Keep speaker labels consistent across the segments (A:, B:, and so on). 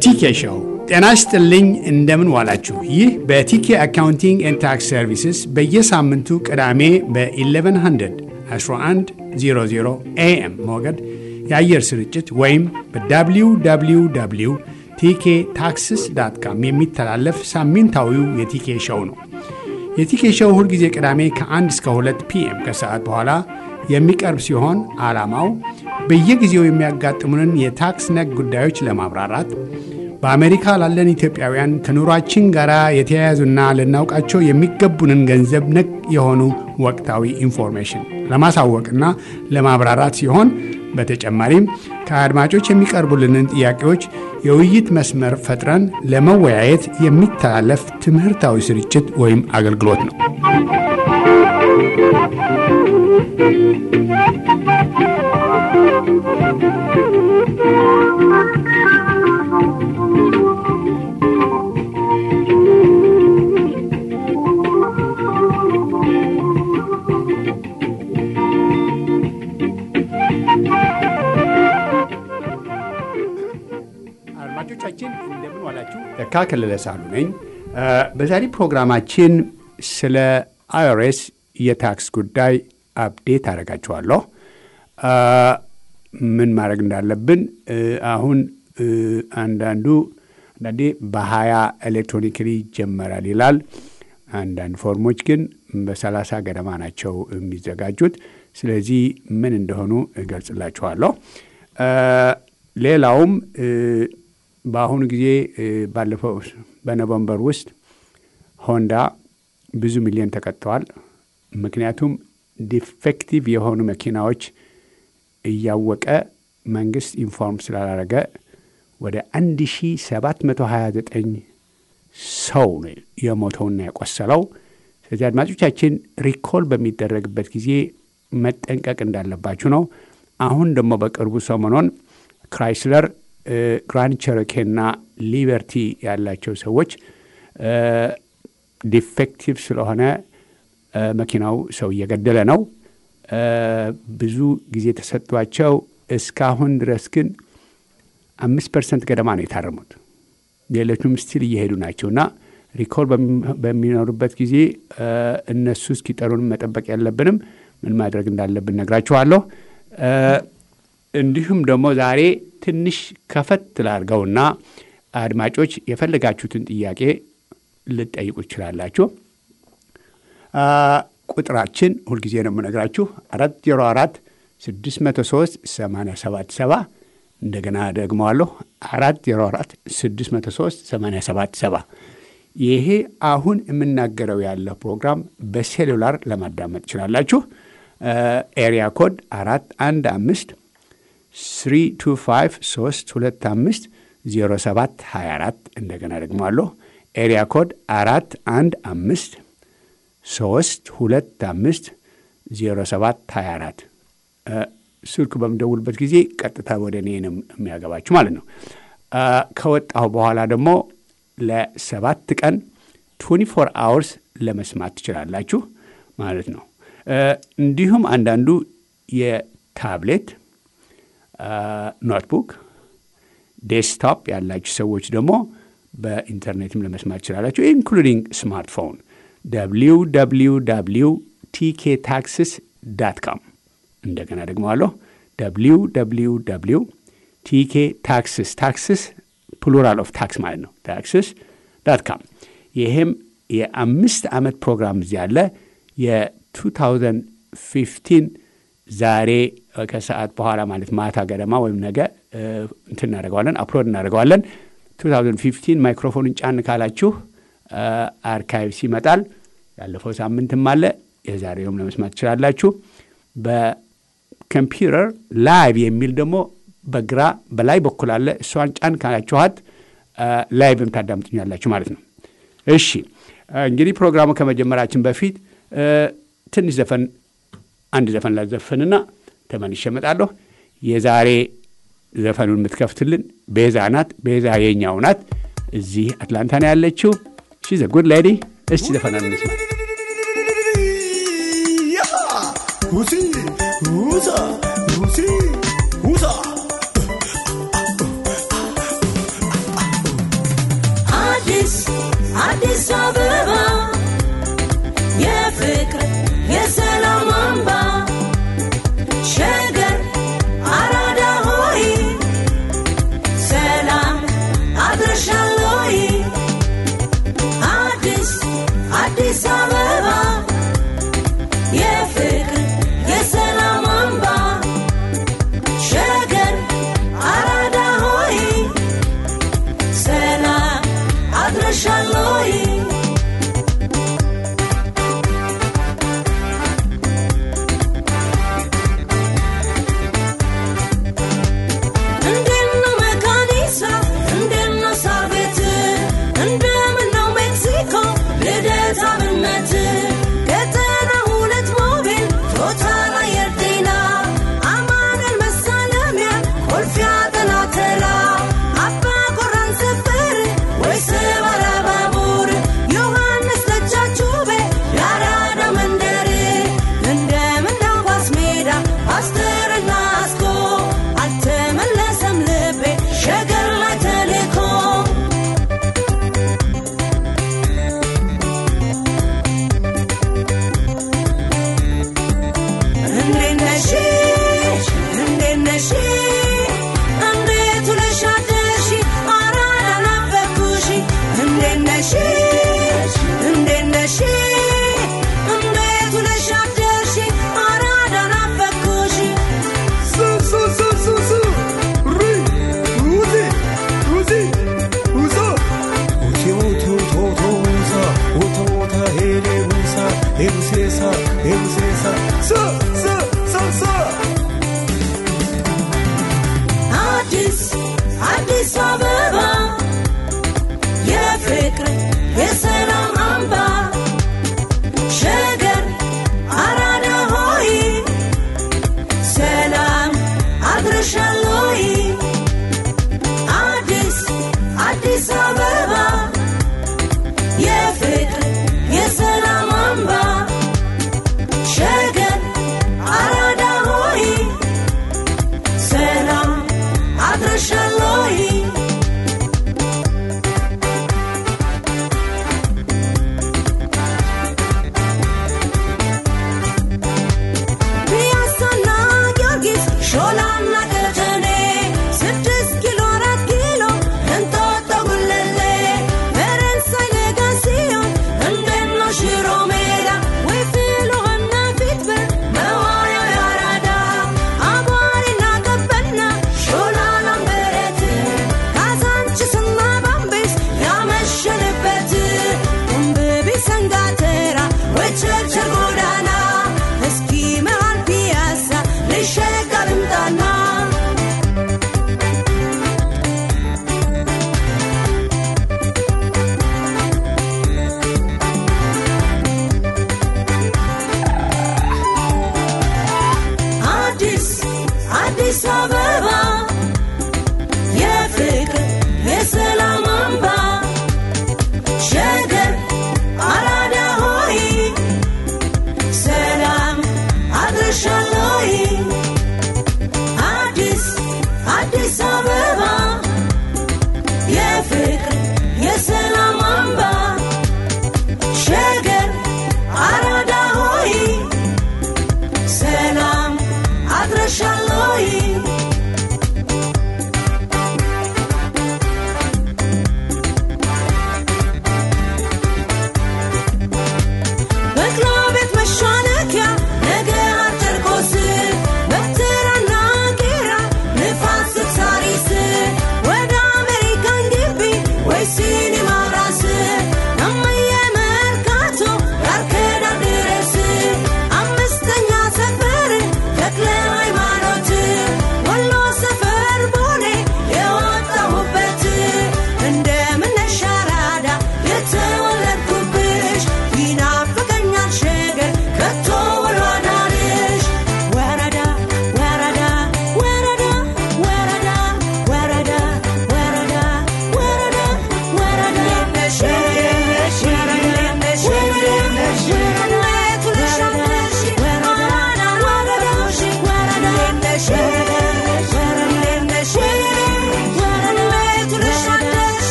A: በቲኬ ሾው ጤና ይስጥልኝ። እንደምን ዋላችሁ? ይህ በቲኬ አካውንቲንግ ኤንድ ታክስ ሰርቪስስ በየሳምንቱ ቅዳሜ በ1100 1100 ኤኤም ሞገድ የአየር ስርጭት ወይም በwww ቲኬ ታክስስ ዳት ካም የሚተላለፍ ሳምንታዊው የቲኬ ሾው ነው። የቲኬ ሾው ሁልጊዜ ቅዳሜ ከ1 እስከ 2 ፒኤም ከሰዓት በኋላ የሚቀርብ ሲሆን ዓላማው በየጊዜው የሚያጋጥሙንን የታክስ ነክ ጉዳዮች ለማብራራት በአሜሪካ ላለን ኢትዮጵያውያን ከኑሯችን ጋር የተያያዙና ልናውቃቸው የሚገቡንን ገንዘብ ነክ የሆኑ ወቅታዊ ኢንፎርሜሽን ለማሳወቅና ለማብራራት ሲሆን በተጨማሪም ከአድማጮች የሚቀርቡልንን ጥያቄዎች የውይይት መስመር ፈጥረን ለመወያየት የሚተላለፍ ትምህርታዊ ስርጭት ወይም አገልግሎት ነው። አድማጮቻችን እንደምን ዋላችሁ። ተካ ከለለ ሳሉ ነኝ። በዛሬ ፕሮግራማችን ስለ አይኦሬስ የታክስ ጉዳይ አፕዴት አደርጋችኋለሁ። ምን ማድረግ እንዳለብን አሁን አንዳንዱ አንዳንዴ በሀያ ኤሌክትሮኒክሊ ይጀመራል ይላል። አንዳንድ ፎርሞች ግን በሰላሳ ገደማ ናቸው የሚዘጋጁት። ስለዚህ ምን እንደሆኑ እገልጽላችኋለሁ። ሌላውም በአሁኑ ጊዜ ባለፈው በኖቨምበር ውስጥ ሆንዳ ብዙ ሚሊዮን ተቀጥተዋል። ምክንያቱም ዲፌክቲቭ የሆኑ መኪናዎች እያወቀ መንግስት ኢንፎርም ስላላረገ ወደ 1729 ሰው ነው የሞተውና የቆሰለው። ስለዚህ አድማጮቻችን ሪኮል በሚደረግበት ጊዜ መጠንቀቅ እንዳለባችሁ ነው። አሁን ደግሞ በቅርቡ ሰሞኑን ክራይስለር ግራንድ ቸሮኬና ሊበርቲ ያላቸው ሰዎች ዲፌክቲቭ ስለሆነ መኪናው ሰው እየገደለ ነው። ብዙ ጊዜ ተሰጥቷቸው እስካሁን ድረስ ግን አምስት ፐርሰንት ገደማ ነው የታረሙት። ሌሎቹም ስቲል እየሄዱ ናቸው እና ሪኮል በሚኖሩበት ጊዜ እነሱ እስኪጠሩን መጠበቅ ያለብንም ምን ማድረግ እንዳለብን ነግራችኋለሁ። እንዲሁም ደግሞ ዛሬ ትንሽ ከፈት ላድርገውና አድማጮች የፈለጋችሁትን ጥያቄ ልጠይቁ ትችላላችሁ። ቁጥራችን ሁልጊዜ ነው የምነግራችሁ አራት ዜሮ አራት ስድስት መቶ ሶስት ሰማንያ ሰባት ሰባ እንደገና ደግመዋለሁ አራት ዜሮ አራት ስድስት መቶ ሶስት ሰማንያ ሰባት ሰባ ይሄ አሁን የምናገረው ያለ ፕሮግራም በሴሉላር ለማዳመጥ ትችላላችሁ። ኤሪያ ኮድ አራት አንድ አምስት ስሪ ቱ ፋይቭ ሶስት ሁለት አምስት ዜሮ ሰባት ሀያ አራት እንደገና ደግመዋለሁ ኤሪያ ኮድ አራት አንድ አምስት ሶስት ሁለት አምስት ዜሮ ሰባት ሀያ አራት ስልክ በምደውልበት ጊዜ ቀጥታ ወደ እኔ ነው የሚያገባችሁ ማለት ነው። ከወጣሁ በኋላ ደግሞ ለሰባት ቀን 24 አወርስ ለመስማት ትችላላችሁ ማለት ነው። እንዲሁም አንዳንዱ የታብሌት ኖትቡክ፣ ዴስክቶፕ ያላችሁ ሰዎች ደግሞ በኢንተርኔትም ለመስማት ትችላላችሁ ኢንክሉዲንግ ስማርትፎን www ቲኬ ታክስስ ዳት ካም እንደገና ደግመዋለሁ www ቲኬ ታክስስ ታክስስ ፕሉራል ኦፍ ታክስ ማለት ነው ታክስስ ዳት ካም ይህም የአምስት ዓመት ፕሮግራም እዚህ ያለ የ2015 ዛሬ ከሰዓት በኋላ ማለት ማታ ገደማ ወይም ነገ እንትን እናደርገዋለን አፕሎድ እናደርገዋለን 2015 ማይክሮፎኑን ጫን ካላችሁ አርካይቭስ ይመጣል። ያለፈው ሳምንትም አለ። የዛሬውም ለመስማት ትችላላችሁ። በኮምፒውተር ላይቭ የሚል ደግሞ በግራ በላይ በኩል አለ። እሷን ጫን ካላችኋት ላይቭም ታዳምጡኛላችሁ ማለት ነው። እሺ እንግዲህ ፕሮግራሙ ከመጀመራችን በፊት ትንሽ ዘፈን አንድ ዘፈን ላዘፍንና ተመልሼ እመጣለሁ። የዛሬ ዘፈኑን የምትከፍትልን ቤዛ ናት። ቤዛ የኛው ናት። እዚህ አትላንታ ነው ያለችው። ሺ ዘ ጉድ ሌዲ። እስቲ ዘፈናን እንስማ።
B: ውሲ ውሳ ውሲ ውሳ
C: አዲስ አበባ የፍቅር የሰላም አምባ ሸገር አራዳ ሆይ ሰላም አድረሻለይ አዲስ አዲስ አበባ የፍቅር የሰላም አምባ ሸገር አራዳ ሆይ ሰላም አድረሻለይ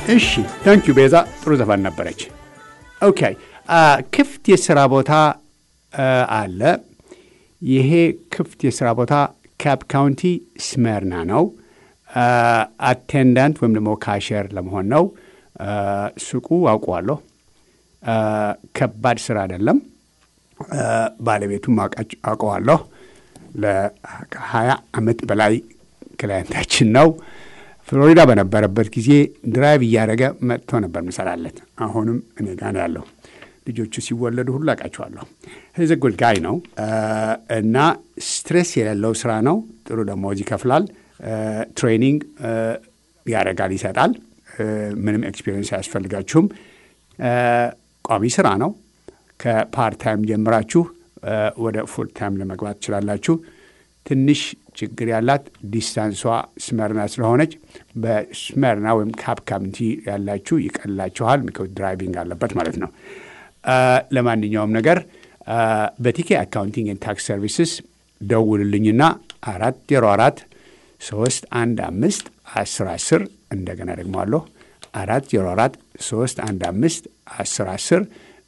A: እሺ ታንኪዩ ቤዛ፣ ጥሩ ዘፈን ነበረች። ኦኬ ክፍት የስራ ቦታ አለ። ይሄ ክፍት የስራ ቦታ ካፕ ካውንቲ ስመርና ነው። አቴንዳንት ወይም ደግሞ ካሸር ለመሆን ነው። ሱቁ አውቀዋለሁ። ከባድ ስራ አይደለም። ባለቤቱም አውቀዋለሁ። ለሀያ ዓመት በላይ ክላየንታችን ነው። ፍሎሪዳ በነበረበት ጊዜ ድራይቭ እያደረገ መጥቶ ነበር ምሰራለት። አሁንም እኔ ጋ ነው ያለው። ልጆቹ ሲወለዱ ሁሉ አውቃቸዋለሁ። ህዝ ጉድ ጋይ ነው እና ስትሬስ የሌለው ስራ ነው። ጥሩ ደሞዝ ይከፍላል። ትሬኒንግ ያደርጋል፣ ይሰጣል። ምንም ኤክስፒሪየንስ አያስፈልጋችሁም። ቋሚ ስራ ነው። ከፓርት ታይም ጀምራችሁ ወደ ፉል ታይም ለመግባት ትችላላችሁ። ትንሽ ችግር ያላት ዲስታንሷ ስመርና ስለሆነች በስመርና ወይም ካፕ ካውንቲ ያላችሁ ይቀላችኋል። ሚኮዝ ድራይቪንግ አለበት ማለት ነው። ለማንኛውም ነገር በቲኬ አካውንቲንግ ኤንድ ታክስ ሰርቪስስ ደውልልኝና አራት ዜሮ አራት ሶስት አንድ አምስት አስር አስር እንደገና ደግሞ አለሁ አራት ዜሮ አራት ሶስት አንድ አምስት አስር አስር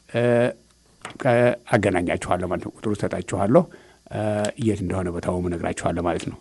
A: አገናኛችኋለሁ ማለት ነው። ቁጥሩ ሰጣችኋለሁ። የት እንደሆነ ቦታው እነግራችኋለሁ ማለት ነው።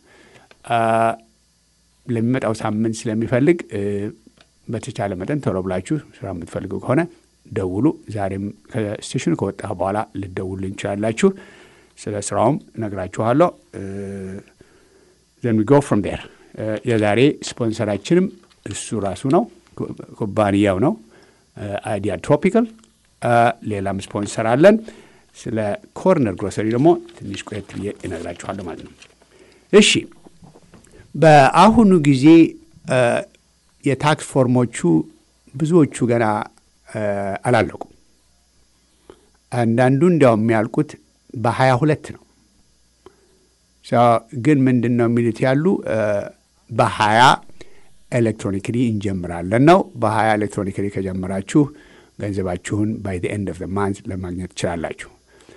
A: ለሚመጣው ሳምንት ስለሚፈልግ በተቻለ መጠን ቶሎ ብላችሁ ስራ የምትፈልጉ ከሆነ ደውሉ። ዛሬም ከስቴሽኑ ከወጣ በኋላ ልደውሉ እንችላላችሁ። ስለ ስራውም እነግራችኋለሁ። ዘን ዊ ጎ ፍሮም ዴር። የዛሬ ስፖንሰራችንም እሱ ራሱ ነው፣ ኩባንያው ነው አይዲያ ትሮፒካል። ሌላም ስፖንሰር አለን። ስለ ኮርነር ግሮሰሪ ደግሞ ትንሽ ቆየት ብዬ እነግራችኋለሁ ማለት ነው። እሺ፣ በአሁኑ ጊዜ የታክስ ፎርሞቹ ብዙዎቹ ገና አላለቁም። አንዳንዱ እንዲያውም የሚያልቁት በሀያ ሁለት ነው። ግን ምንድን ነው የሚሉት ያሉ በሀያ ኤሌክትሮኒክሊ እንጀምራለን ነው። በሀያ ኤሌክትሮኒክሊ ከጀመራችሁ ገንዘባችሁን ባይ ኤንድ ኦፍ ማንት ለማግኘት ትችላላችሁ።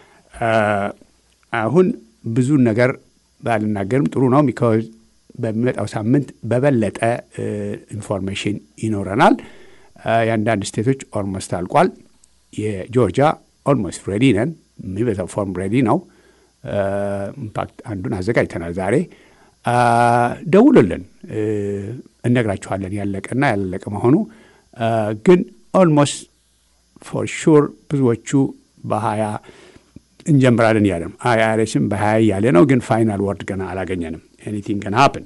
A: አሁን ብዙ ነገር ባልናገርም ጥሩ ነው። ቢካዝ በሚመጣው ሳምንት በበለጠ ኢንፎርሜሽን ይኖረናል። የአንዳንድ ስቴቶች ኦልሞስት አልቋል። የጆርጂያ ኦልሞስት ሬዲ ነን። የሚበዛው ፎርም ሬዲ ነው። ኢምፓክት አንዱን አዘጋጅተናል ዛሬ። ደውሉልን፣ እነግራችኋለን ያለቀና ያላለቀ መሆኑ ግን ኦልሞስት ፎር ሹር ብዙዎቹ በሀያ እንጀምራለን እያለ ነው። አይአርኤስም በሀያ እያለ ነው። ግን ፋይናል ወርድ ገና አላገኘንም። ኤኒቲንግ ገና ሀፕን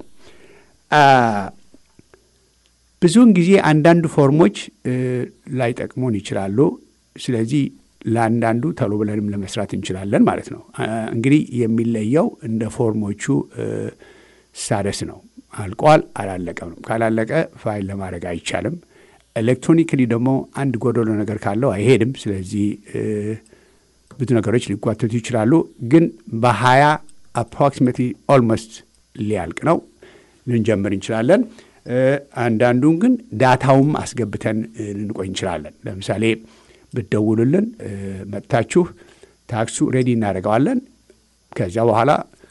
A: ብዙውን ጊዜ አንዳንድ ፎርሞች ላይጠቅሙን ይችላሉ። ስለዚህ ለአንዳንዱ ተሎ ብለንም ለመስራት እንችላለን ማለት ነው። እንግዲህ የሚለየው እንደ ፎርሞቹ ሳደስ ነው። አልቋል አላለቀም ነው። ካላለቀ ፋይል ለማድረግ አይቻልም። ኤሌክትሮኒክሊ ደግሞ አንድ ጎደሎ ነገር ካለው አይሄድም። ስለዚህ ብዙ ነገሮች ሊጓተቱ ይችላሉ። ግን በሀያ አፕሮክሲሜትሊ ኦልሞስት ሊያልቅ ነው። ልንጀምር እንችላለን። አንዳንዱን ግን ዳታውም አስገብተን ልንቆይ እንችላለን። ለምሳሌ ብትደውሉልን መጥታችሁ ታክሱ ሬዲ እናደርገዋለን። ከዚያ በኋላ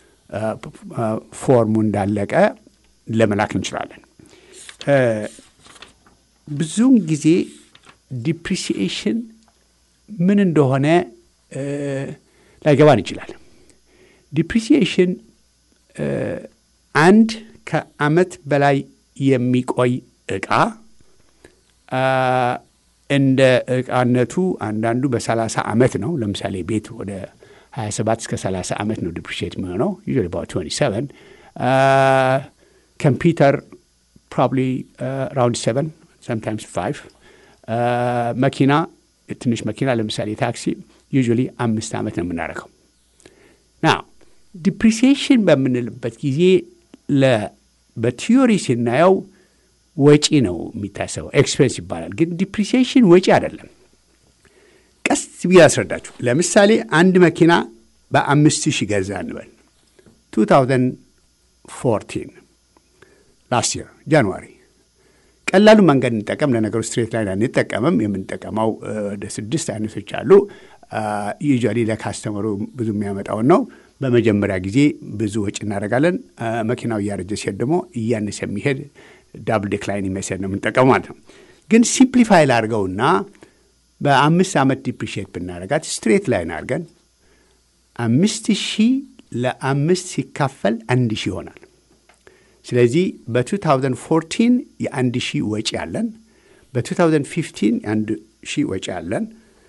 A: ፎርሙ እንዳለቀ ለመላክ እንችላለን። ብዙውን ጊዜ ዲፕሪሲኤሽን ምን እንደሆነ ላይገባን ይችላል። ዲፕሪሲኤሽን አንድ ከዓመት በላይ የሚቆይ ዕቃ እንደ ዕቃነቱ አንዳንዱ በሰላሳ ዓመት ነው። ለምሳሌ ቤት ወደ 27 እስከ 30 ዓመት ነው ዲፕሪሺየት የሚሆነው ዩዥዋሊ አባውት 27 ኮምፒውተር ፕሮባብሊ ራውንድ 7 ሰምታይምስ 5 መኪና ትንሽ መኪና ለምሳሌ ታክሲ ዩዥዋሊ አምስት ዓመት ነው የምናደርገው። ና ዲፕሪሲዬሽን በምንልበት ጊዜ በቲዮሪ ስናየው ወጪ ነው የሚታሰበው፣ ኤክስፔንስ ይባላል። ግን ዲፕሪሲዬሽን ወጪ አይደለም። ቀስ ብዬ አስረዳችሁ። ለምሳሌ አንድ መኪና በአምስት ሺህ ገዛ እንበል 2014 ላስት ይር ጃንዋሪ ቀላሉ መንገድ እንጠቀም። ለነገሩ ስትሬት ላይን አንጠቀምም። የምንጠቀመው ወደ ስድስት አይነቶች አሉ። ዩዥዋሊ ለካስተመሩ ብዙ የሚያመጣውን ነው። በመጀመሪያ ጊዜ ብዙ ወጪ እናደርጋለን። መኪናው እያረጀ ሲሄድ ደግሞ እያነሰ የሚሄድ ዳብል ዴክላይን የሚያስሄድ ነው የምንጠቀመው ማለት ነው። ግን ሲምፕሊፋይ ላድርገውና በአምስት ዓመት ዲፕሪሽት ብናደርጋት ስትሬት ላይን አድርገን አምስት ሺህ ለአምስት ሲካፈል አንድ ሺህ ይሆናል። ስለዚህ በ2014 የአንድ ሺህ ወጪ አለን። በ2015 የአንድ ሺህ ወጪ አለን።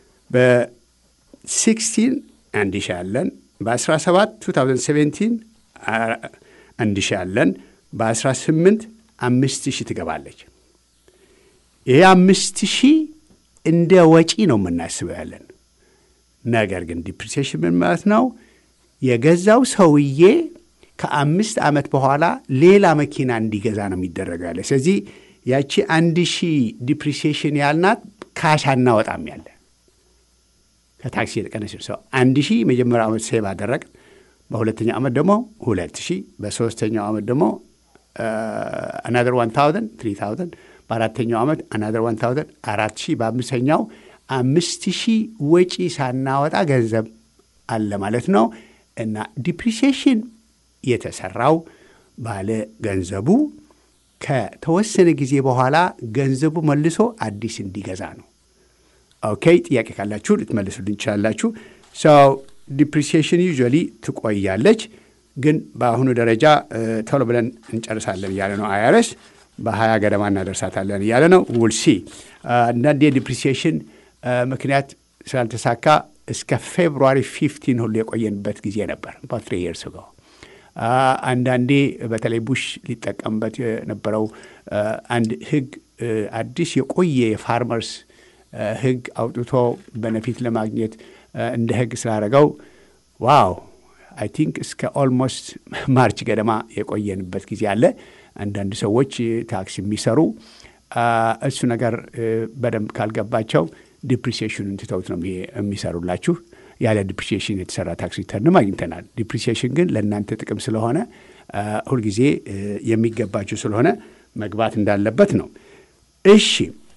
A: በ16 አንድ ሺህ አለን። በ17 2017 አንድ ሺህ አለን። በ18 አምስት ሺህ ትገባለች። ይሄ አምስት ሺህ እንደ ወጪ ነው የምናስበው ያለን። ነገር ግን ዲፕሪሲዬሽን ምን ማለት ነው? የገዛው ሰውዬ ከአምስት ዓመት በኋላ ሌላ መኪና እንዲገዛ ነው የሚደረገው ያለ። ስለዚህ ያቺ አንድ ሺህ ዲፕሪሲዬሽን ያልናት ካሽ አናወጣም ያለ ከታክሲ የተቀነሰ ሰው አንድ ሺህ መጀመሪያው ዓመት ሴቭ አደረግ፣ በሁለተኛው ዓመት ደግሞ ሁለት ሺህ በሶስተኛው ዓመት ደግሞ አናደር ዋን ታውዘንድ ትሪ ታውዘንድ በአራተኛው ዓመት አናደር ዋን ታውዘንድ አራት ሺህ በአምስተኛው አምስት ሺህ ወጪ ሳናወጣ ገንዘብ አለ ማለት ነው። እና ዲፕሪሲዬሽን የተሰራው ባለ ገንዘቡ ከተወሰነ ጊዜ በኋላ ገንዘቡ መልሶ አዲስ እንዲገዛ ነው። ኦኬ፣ ጥያቄ ካላችሁ ልትመልሱልኝ ትችላላችሁ። ሰው ዲፕሪሲዬሽን ዩዥዋሊ ትቆያለች፣ ግን በአሁኑ ደረጃ ቶሎ ብለን እንጨርሳለን እያለ ነው አይአርኤስ። በሀያ ገደማ እናደርሳታለን እያለ ነው። ውልሲ አንዳንድ የዲፕሪሲዬሽን ምክንያት ስላልተሳካ እስከ ፌብሩዋሪ ፊፍቲን ሁሉ የቆየንበት ጊዜ ነበር ትሪ ይርስ ጎ አንዳንዴ በተለይ ቡሽ ሊጠቀምበት የነበረው አንድ ህግ አዲስ የቆየ የፋርመርስ ህግ አውጥቶ በነፊት ለማግኘት እንደ ህግ ስላደረገው ዋው አይ ቲንክ እስከ ኦልሞስት ማርች ገደማ የቆየንበት ጊዜ አለ። አንዳንድ ሰዎች ታክስ የሚሰሩ እሱ ነገር በደንብ ካልገባቸው ዲፕሪሲዬሽኑን ትተውት ነው የሚሰሩላችሁ። ያለ ዲፕሪሲዬሽን የተሰራ ታክስ ሪተርንም አግኝተናል። ዲፕሪሲዬሽን ግን ለእናንተ ጥቅም ስለሆነ ሁልጊዜ የሚገባችሁ ስለሆነ መግባት እንዳለበት ነው። እሺ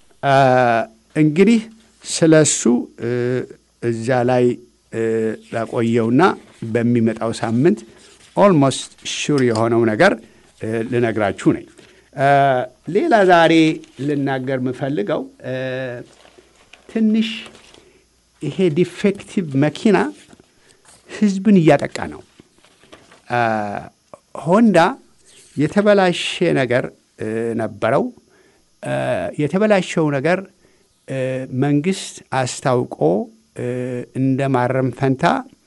A: እንግዲህ ስለ እሱ እዛ ላይ ላቆየውና በሚመጣው ሳምንት ኦልሞስት ሹር የሆነው ነገር ልነግራችሁ ነኝ። ሌላ ዛሬ ልናገር የምፈልገው ትንሽ ይሄ ዲፌክቲቭ መኪና ህዝብን እያጠቃ ነው። ሆንዳ የተበላሸ ነገር ነበረው። የተበላሸው ነገር መንግስት አስታውቆ እንደ ማረም ፈንታ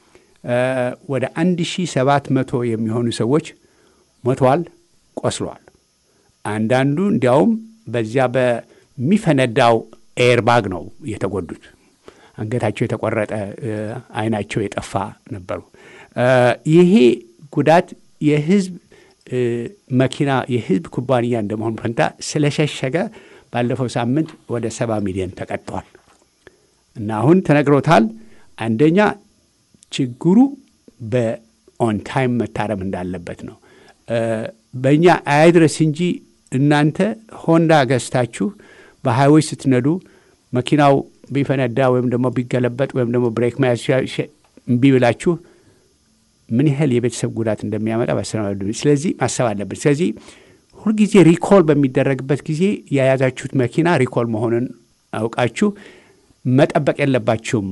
A: ወደ 1700 የሚሆኑ ሰዎች ሞተዋል፣ ቆስለዋል። አንዳንዱ እንዲያውም በዚያ በሚፈነዳው ኤርባግ ነው የተጎዱት። አንገታቸው የተቆረጠ፣ አይናቸው የጠፋ ነበሩ። ይሄ ጉዳት የህዝብ መኪና የህዝብ ኩባንያ እንደመሆኑ ፈንታ ስለሸሸገ ባለፈው ሳምንት ወደ ሰባ ሚሊዮን ተቀጥተዋል እና አሁን ተነግሮታል። አንደኛ ችግሩ በኦን ታይም መታረም እንዳለበት ነው። በእኛ አይድረስ እንጂ እናንተ ሆንዳ ገዝታችሁ በሃይዌይ ስትነዱ መኪናው ቢፈነዳ ወይም ደግሞ ቢገለበጥ ወይም ደግሞ ብሬክ መያዝ እምቢ ብላችሁ ምን ያህል የቤተሰብ ጉዳት እንደሚያመጣ ባሰናዱ። ስለዚህ ማሰብ አለብን። ስለዚህ ሁልጊዜ ሪኮል በሚደረግበት ጊዜ የያዛችሁት መኪና ሪኮል መሆኑን አውቃችሁ መጠበቅ የለባችሁም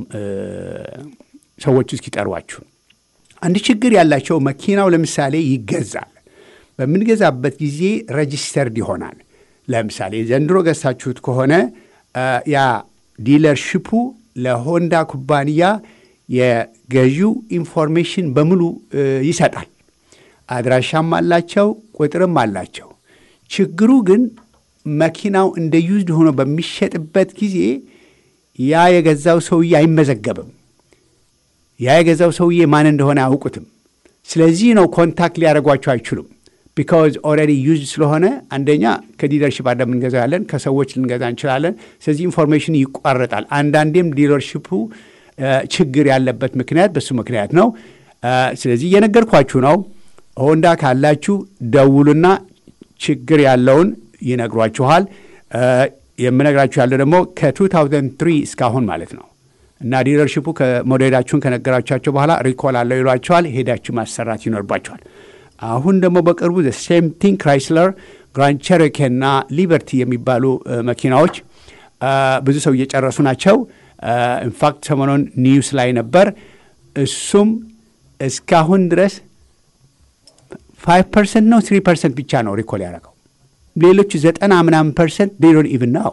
A: ሰዎቹ እስኪጠሯችሁ። አንድ ችግር ያላቸው መኪናው ለምሳሌ ይገዛል። በምንገዛበት ጊዜ ረጂስተርድ ይሆናል። ለምሳሌ ዘንድሮ ገዝታችሁት ከሆነ ያ ዲለርሽፑ ለሆንዳ ኩባንያ የገዢው ኢንፎርሜሽን በሙሉ ይሰጣል። አድራሻም አላቸው፣ ቁጥርም አላቸው። ችግሩ ግን መኪናው እንደ ዩዝድ ሆኖ በሚሸጥበት ጊዜ ያ የገዛው ሰውዬ አይመዘገብም። ያ የገዛው ሰውዬ ማን እንደሆነ አያውቁትም። ስለዚህ ነው ኮንታክት ሊያደርጓቸው አይችሉም። ቢካዝ ኦልሬዲ ዩዝድ ስለሆነ አንደኛ ከዲለርሽፕ አለ የምንገዛው ያለን ከሰዎች ልንገዛ እንችላለን። ስለዚህ ኢንፎርሜሽን ይቋረጣል። አንዳንዴም ዲለርሽፑ ችግር ያለበት ምክንያት በሱ ምክንያት ነው። ስለዚህ እየነገርኳችሁ ነው። ሆንዳ ካላችሁ ደውሉና ችግር ያለውን ይነግሯችኋል። የምነግራችሁ ያለው ደግሞ ከ2003 እስካሁን ማለት ነው እና ዲለርሽፑ ሞዴላችሁን ከነገራቻቸው በኋላ ሪኮል አለው ይሏቸዋል። ሄዳችሁ ማሰራት ይኖርባቸዋል። አሁን ደግሞ በቅርቡ ሴም ቲንግ ክራይስለር፣ ግራንድ ቸሮኬ እና ሊበርቲ የሚባሉ እ፣ መኪናዎች አ፣ ብዙ ሰው እየጨረሱ ናቸው። ኢንፋክት ሰሞኑን ኒውስ ላይ ነበር። እሱም እስካሁን ድረስ ፋይቭ ፐርሰንት ነው ትሪ ፐርሰንት ብቻ ነው ሪኮል ያደረገው። ሌሎቹ ዘጠና ምናምን ፐርሰንት ዴዶን ኢቭን ነው።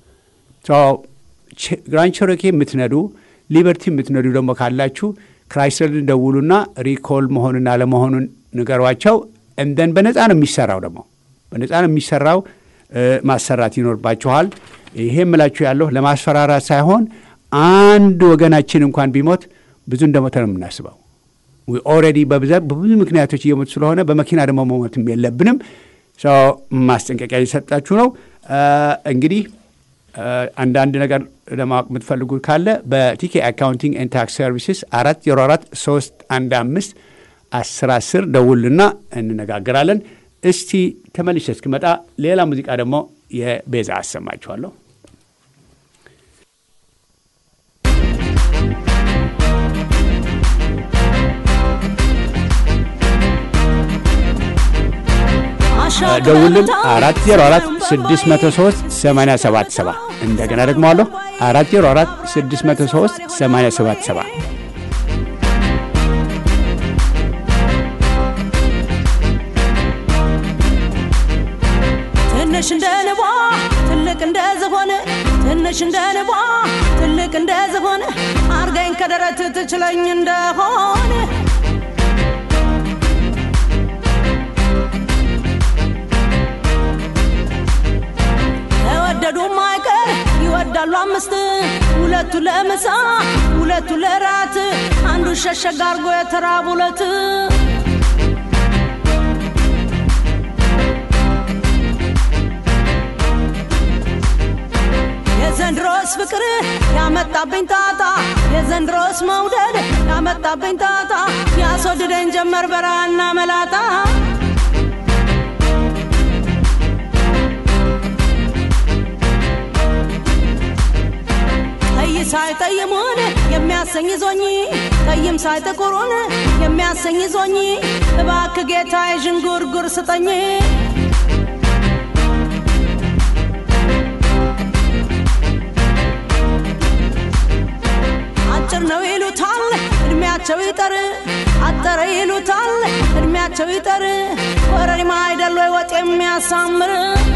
A: ግራንድ ቸሮኬ የምትነዱ ሊበርቲ የምትነዱ ደግሞ ካላችሁ ክራይስለርን ደውሉና ሪኮል መሆኑን አለመሆኑን ንገሯቸው። እንደን በነፃ ነው የሚሰራው ደግሞ በነፃ ነው የሚሰራው። እ፣ ማሰራት ይኖርባችኋል። ይሄ የምላችሁ ያለሁ ለማስፈራራት ሳይሆን አንድ ወገናችን እንኳን ቢሞት ብዙ እንደሞተ ነው የምናስበው። ኦልሬዲ በብዛት በብዙ ምክንያቶች እየሞቱ ስለሆነ በመኪና ደግሞ መሞትም የለብንም። ሰው ማስጠንቀቂያ እየሰጣችሁ ነው። እ፣ እንግዲህ እ፣ አንዳንድ ነገር ለማወቅ የምትፈልጉ ካለ በቲኬ አካውንቲንግ ኤንድ ታክስ ሰርቪስስ አራት ዜሮ አራት ሶስት አንድ አምስት አስር አስር ደውልና እንነጋገራለን። እስቲ ተመልሼ እስክመጣ ሌላ ሙዚቃ ደግሞ የቤዛ አሰማችኋለሁ። ደውልን አራት ዜሮ አራት ስድስት መቶ ሶስት ሰማንያ ሰባት ሰባ እንደገና ደግሞ አለሁ አራት ዜሮ አራት ስድስት መቶ ሶስት ሰማንያ ሰባት ሰባ
C: ትንሽ እንደ ንቧ ትልቅ እንደ ዝሆን ትንሽ እንደ ንቧ ትልቅ እንደ ዝሆን አርገኝ ከደረት ትችለኝ እንደሆን ተወደዱም አይቀር ይወዳሉ አምስት ሁለቱ ለምሳ ሁለቱ ለራት አንዱ ሸሸግ አርጎ የተራቡ ሁለት የዘንድሮስ ፍቅር ያመጣብኝ ጣጣ የዘንድሮስ መውደድ ያመጣብኝ ጣጣ ያስወድደኝ ጀመር በራና መላጣ ቀይ ሳይጠይሙን የሚያሰኝ ዞኝ ጠይም ሳይጥቁሩን የሚያሰኝ ዞኝ እባክ ጌታ የዥንጉርጉር ስጠኝ አጭር ነው ይሉታል እድሜያቸው ይጠር አጠረ ይሉታል እድሜያቸው ይጠር ወረሪማ አይደል ወይ ወጥ የሚያሳምር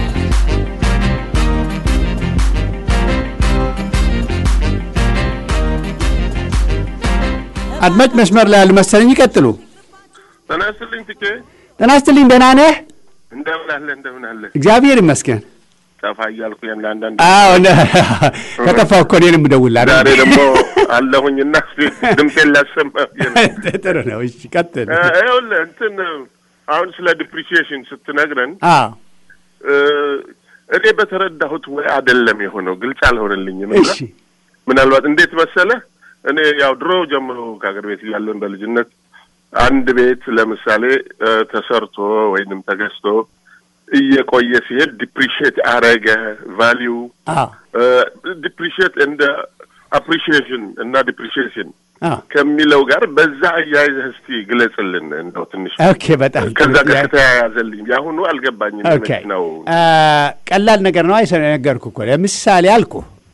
A: አድማጭ መስመር ላይ ያሉ መሰለኝ። ይቀጥሉ።
D: ጤና ይስጥልኝ ትኬ፣
A: ጤና ይስጥልኝ። ደህና ነህ?
D: እንደምን አለ እንደምን አለ።
A: እግዚአብሔር ይመስገን።
D: ጠፋ እያልኩ ያን አንዳንድ
A: አዎ ነ- ከጠፋሁ እኮ እኔንም እደውልልሃለሁ።
D: ዛሬ ደግሞ አለሁኝና ድምፄን ላሰማ ብዬ ነው።
A: ጥሩ ነው። እሺ ቀጥል።
D: እ፣ ይኸውልህ እንትን አሁን ስለ ዲፕሪሲዬሽን ስትነግረን
A: አዎ
D: እ፣ እኔ በተረዳሁት ወይ አይደለም የሆነው ግልጽ አልሆነልኝም። እና
A: እሺ
D: ምናልባት እንዴት መሰለህ እኔ ያው ድሮ ጀምሮ ከሀገር ቤት እያለን በልጅነት አንድ ቤት ለምሳሌ እ፣ ተሰርቶ ወይንም ተገዝቶ እየቆየ ሲሄድ ዲፕሪሽት አረገ ቫሊዩ
A: አዎ
D: ዲፕሪሽት እንደ አፕሪሺዬሽን እና ዲፕሪሽሽን
A: አዎ
D: ከሚለው ጋር በዛ አያይዘህ እስቲ ግለጽልን እንደው ትንሽ
A: ኦኬ በጣም ጥሩ
D: ከዛ ጋር
A: ጥያቄ።
D: ከተያያዘልኝ የአሁኑ አልገባኝም።
A: ኦኬ
D: ነው
A: አ፣ ቀላል ነገር ነው። አይሰ ነገርኩ እኮ ለምሳሌ አልኩ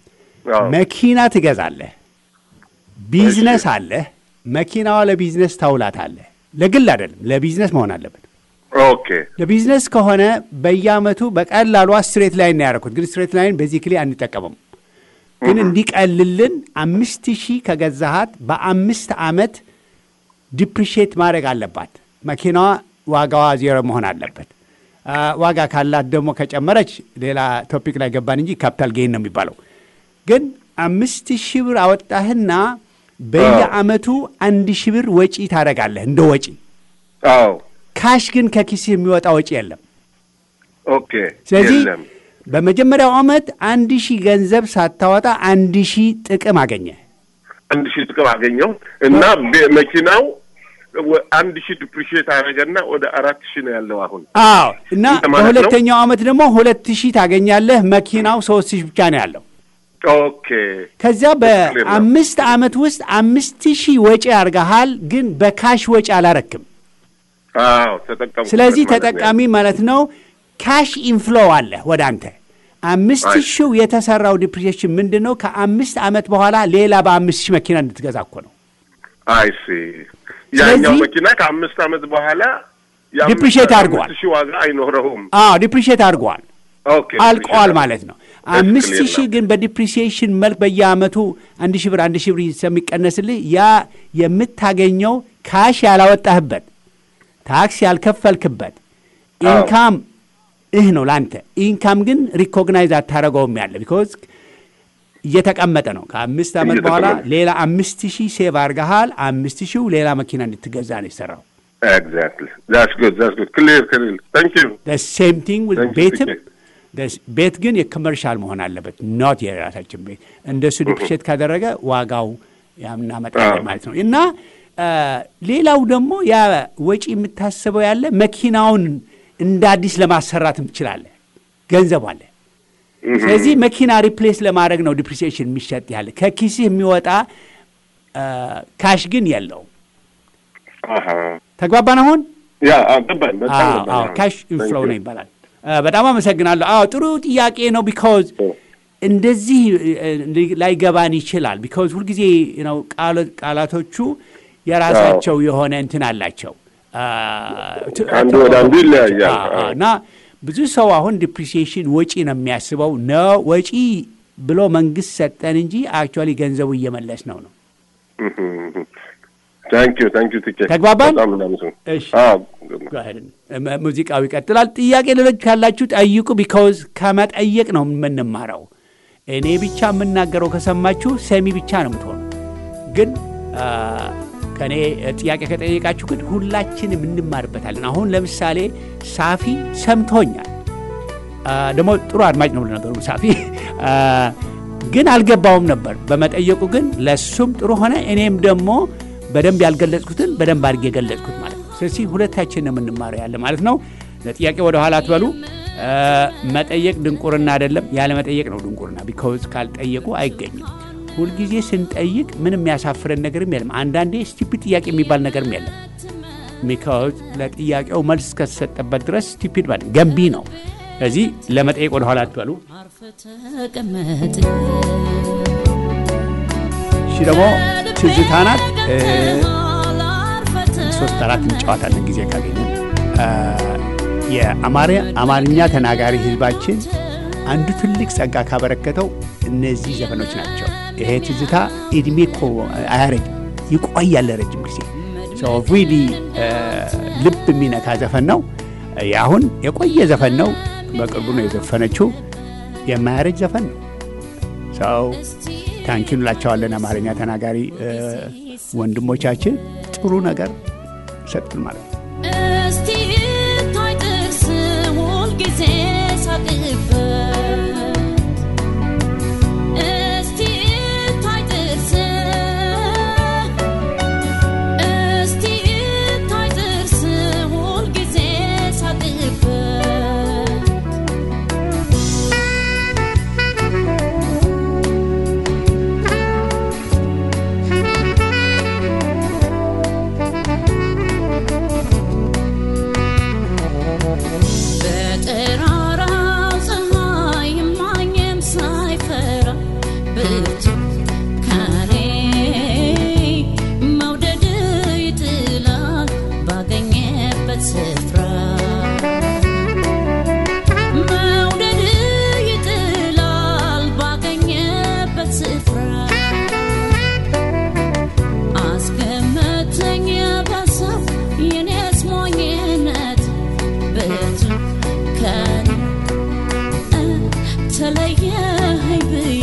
A: መኪና ትገዛለህ፣ ቢዝነስ አለህ። መኪናዋ ለቢዝነስ ታውላታለህ። ለግል አይደለም፣ ለቢዝነስ መሆን አለበት።
D: ኦኬ
A: ለቢዝነስ ከሆነ በየአመቱ በቀላሉ ስትሬት ላይን ነው ያደረኩት። ግን ስትሬት ላይን ቤዚክሊ አንጠቀመም። ግን እንዲቀልልን አምስት ሺህ ከገዛሃት በአምስት አመት ዲፕሪሺየት ማድረግ አለባት። መኪናዋ ዋጋዋ ዜሮ መሆን አለበት። አ፣ ዋጋ ካላት ደግሞ ከጨመረች ሌላ ቶፒክ ላይ ገባን እንጂ ካፒታል ጌን ነው የሚባለው። ግን አምስት ሺህ ብር አወጣህና በየአመቱ አንድ ሺህ ብር ወጪ ታደርጋለህ እንደ ወጪ።
D: አዎ
A: ካሽ ግን ከኪስህ የሚወጣ ወጪ የለም።
D: ኦኬ
A: ስለዚህ
D: የለም
A: በመጀመሪያው ዓመት አንድ ሺህ ገንዘብ ሳታወጣ አንድ ሺህ ጥቅም አገኘ።
D: አንድ ሺህ ጥቅም አገኘው እና ቤ- መኪናው ወ- አንድ ሺህ ዲፕሪሺየት አደረገና ወደ አራት ሺህ ነው ያለው አሁን።
A: አዎ እና
D: ማለት ነው?
A: በሁለተኛው ዓመት ደግሞ ሁለት ሺህ ታገኛለህ። መኪናው ሶስት ሺህ ብቻ ነው ያለው።
D: ኦኬ
A: ከዚያ በአምስት ዓመት ውስጥ አምስት ሺህ ወጪ አድርገሃል፣ ግን በካሽ ወጪ አላረክም።
D: አዎ ተጠቀሙ።
A: ስለዚህ ተጠቃሚ ማለት ነው። ካሽ ኢንፍሎ አለ ወደ አንተ። አምስት
D: አይ።
A: ሺው የተሰራው ዲፕሪሲሽን ምንድን ነው? ከአምስት ዓመት በኋላ ሌላ በአምስት ሺህ መኪና እንድትገዛ እኮ ነው።
D: አይሲ ያኛው
A: ስለዚህ-
D: መኪና ከአምስት ዓመት በኋላ የአምስት-
A: ዲፕሪሼት አድርጓል።
D: አምስት ሺህ ዋጋ አይኖረውም።
A: አዎ ዲፕሪሽት አድርገዋል፣
D: ኦኬ
A: አልቀዋል ማለት ነው። አምስት
D: ክሊር
A: ሺህ
D: ነው።
A: ግን በዲፕሪሲዬሽን መልክ በየአመቱ አንድ ሺህ ብር አንድ ሺህ ብር ስለሚቀነስልህ ያ የምታገኘው ካሽ ያላወጣህበት ታክስ ያልከፈልክበት
D: አዎ።
A: ኢንካም ይህ ነው ለአንተ። ኢንካም ግን ሪኮግናይዝ አታደረገውም ያለ ቢኮዝ እየተቀመጠ ነው። ከአምስት ዓመት በኋላ
D: እየተቀመጠ።
A: ሌላ አምስት ሺህ ሴቭ አድርገሃል። አምስት ሺው ሌላ መኪና እንድትገዛ ነው የሰራው።
D: ኤግዛክትሊ ዛትስ ጉድ ዛትስ ጉድ ክሊር ክሊር ታንክ ዩ
A: ሴም ቲንግ ዊዝ
D: Thank you,
A: ቤትም
D: TK.
A: ደስ- ቤት ግን የኮመርሻል መሆን አለበት፣ ኖት የራሳችን ቤት። እንደሱ ዲፕሪሼት ካደረገ ዋጋው ያምናመጣለን
D: አዎ።
A: ማለት ነው። እና አ፣ ሌላው ደግሞ ያ ወጪ የምታስበው ያለ መኪናውን እንደ አዲስ ለማሰራትም ትችላለህ፣ ገንዘብ አለ። ስለዚህ መኪና ሪፕሌስ ለማድረግ ነው ዲፕሪሲዬሽን የሚሸጥ ያለ ከኪስህ የሚወጣ አ፣ ካሽ ግን የለውም።
D: አሃ
A: ተግባባን አሁን?
D: ያ አዎ፣ ገባኝ በጣም
A: አዎ፣
D: ገባኝ።
A: አዎ፣
D: አዎ።
A: ካሽ
D: Thank
A: ኢንፍሎው
D: you.
A: ነው ይባላል። አ፣ በጣም አመሰግናለሁ። አዎ ጥሩ ጥያቄ ነው። ቢካዝ እንደዚህ እ፣ ላይገባን ይችላል። ቢካዝ ሁልጊዜ ነው ቃላቶቹ የራሳቸው የሆነ እንትን አላቸው። አ፣ ት-
D: አንዱ ወደ አንዱ ይለያያል።
A: አዎ፣ አዎ።
D: አዎ።
A: እና ብዙ ሰው አሁን ዲፕሪሲዬሽን ወጪ ነው የሚያስበው ነው ወጪ ብሎ መንግስት ሰጠን እንጂ አክቹዋሊ ገንዘቡ እየመለስ ነው ነው።
D: ታንክ ዩ ታንክ ዩ ቲኬ
A: ተግባባን?
D: በጣም እናመሰግናለን።
A: እሺ።
D: አዎ
A: Go ahead. ም- ሙዚቃው ይቀጥላል። ጥያቄ ሌሎች ካላችሁ ጠይቁ። ቢካውዝ ከመጠየቅ ነው የምንማረው። እኔ ብቻ የምናገረው ከሰማችሁ ሰሚ ብቻ ነው የምትሆኑ። ግን አ፣ ከእኔ ጥያቄ ከጠየቃችሁ ግን ሁላችንም እንማርበታለን። አሁን ለምሳሌ ሳፊ ሰምቶኛል። አ፣ ደግሞ ጥሩ አድማጭ ነው ነገሩ ሳፊ አ፣ ግን አልገባውም ነበር። በመጠየቁ ግን ለሱም ጥሩ ሆነ። እኔም ደግሞ በደንብ ያልገለጽኩትን በደንብ አድርጌ የገለጽኩት ማለት ነው። ስለዚህ ሁለታችን ነው የምንማረው ያለ ማለት ነው። ለጥያቄ ወደ ኋላ አትበሉ። አ፣ መጠየቅ ድንቁርና አይደለም፣ ያለ መጠየቅ ነው ድንቁርና። ቢካውዝ ካልጠየቁ አይገኝም። ሁልጊዜ ስንጠይቅ ምንም የሚያሳፍረን ነገርም የለም። አንዳንዴ ስቲፒድ ጥያቄ የሚባል ነገርም የለም። ቢካውዝ ለጥያቄው መልስ እስከተሰጠበት ድረስ ስቲፒድ ማለት ገንቢ ነው። ስለዚህ ለመጠየቅ ወደ ኋላ አትበሉ።
C: አርፈ ተቀመጥ
A: እሺ ደግሞ ትዝታ ናት። እ፣ ሶስት አራት እንጫወታለን ጊዜ ካገኘን። አ፣ የአማርኛ አማርኛ ተናጋሪ ህዝባችን አንዱ ትልቅ ጸጋ ካበረከተው እነዚህ ዘፈኖች ናቸው። ይሄ ትዝታ እድሜ እኮ አያረጅም፣ ይቆያል ረጅም ጊዜ ሰው ሪሊ ልብ የሚነካ ዘፈን ነው። አሁን የቆየ ዘፈን ነው። በቅርቡ ነው የዘፈነችው። የማያረጅ ዘፈን ነው። ሰው ታንኪን እንላቸዋለን። አማርኛ ተናጋሪ እ፣ ወንድሞቻችን ጥሩ ነገር ሰጡን ማለት ነው።
C: እስቲ ታይ ጥርስ ሁልጊዜ ሳቅበት እስቲ ታይ ጥርስ እስቲ ታይ ጥርስ ሁልጊዜ ሳቅበት በጠራራው ፀሐይ ማኝም ሳይፈራ ብርቱ ከኔ መውደድ ይጥላል ባገኘበት ስፍራ መውደድ ይጥላል ባገኘበት ስፍራ አስገመተኝ በሰው የኔስ ሞኝነት ብርቱ ከኔ ተለየኸኝ ብዬ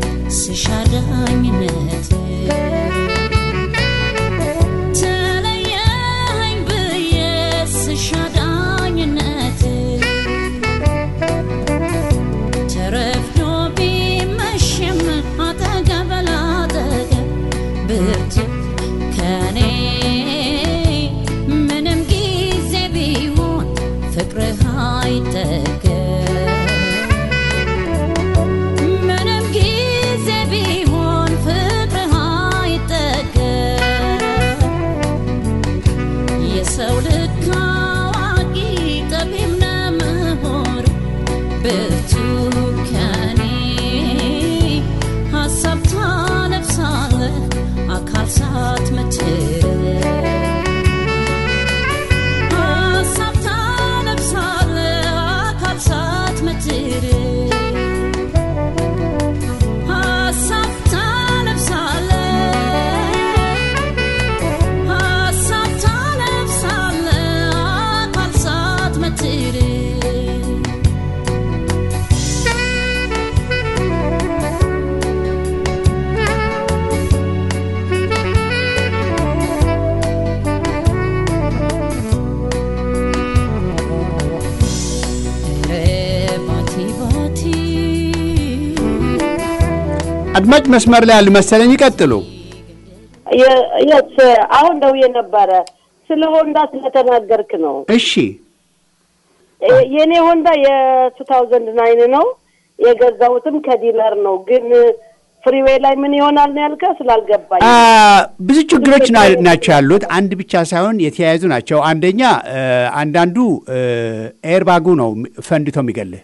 C: ስሻዳኝነት ተለየኸኝ ብዬ ስሻዳኝነት ተረፍዶ ቢመሽም አጠገብ ላጠገብ ብርቱ ከኔ ምንም ጊዜ ቢሆን ፍቅርህ አይጠገብ ምንም ጊዜ ቢሆን ፍቅርህ አይጠገብ
A: አድማጭ መስመር ላይ ያሉ መሰለኝ። ይቀጥሉ።
E: የት አሁን ደውዬ ነበረ ስለ ሆንዳ ስለተናገርክ ነው።
A: እሺ
E: እ- የእኔ ሆንዳ የቱ ታውዘንድ ናይን ነው የገዛሁትም ከዲለር ነው። ግን ፍሪዌይ ላይ ምን ይሆናል ነው ያልከ ስላልገባኝ።
A: አ፣ ብዙ ችግሮች ና- ናቸው ያሉት። አንድ ብቻ ሳይሆን የተያያዙ ናቸው። አንደኛ እ፣ አንዳንዱ ኤርባጉ ነው ፈንድቶ የሚገልህ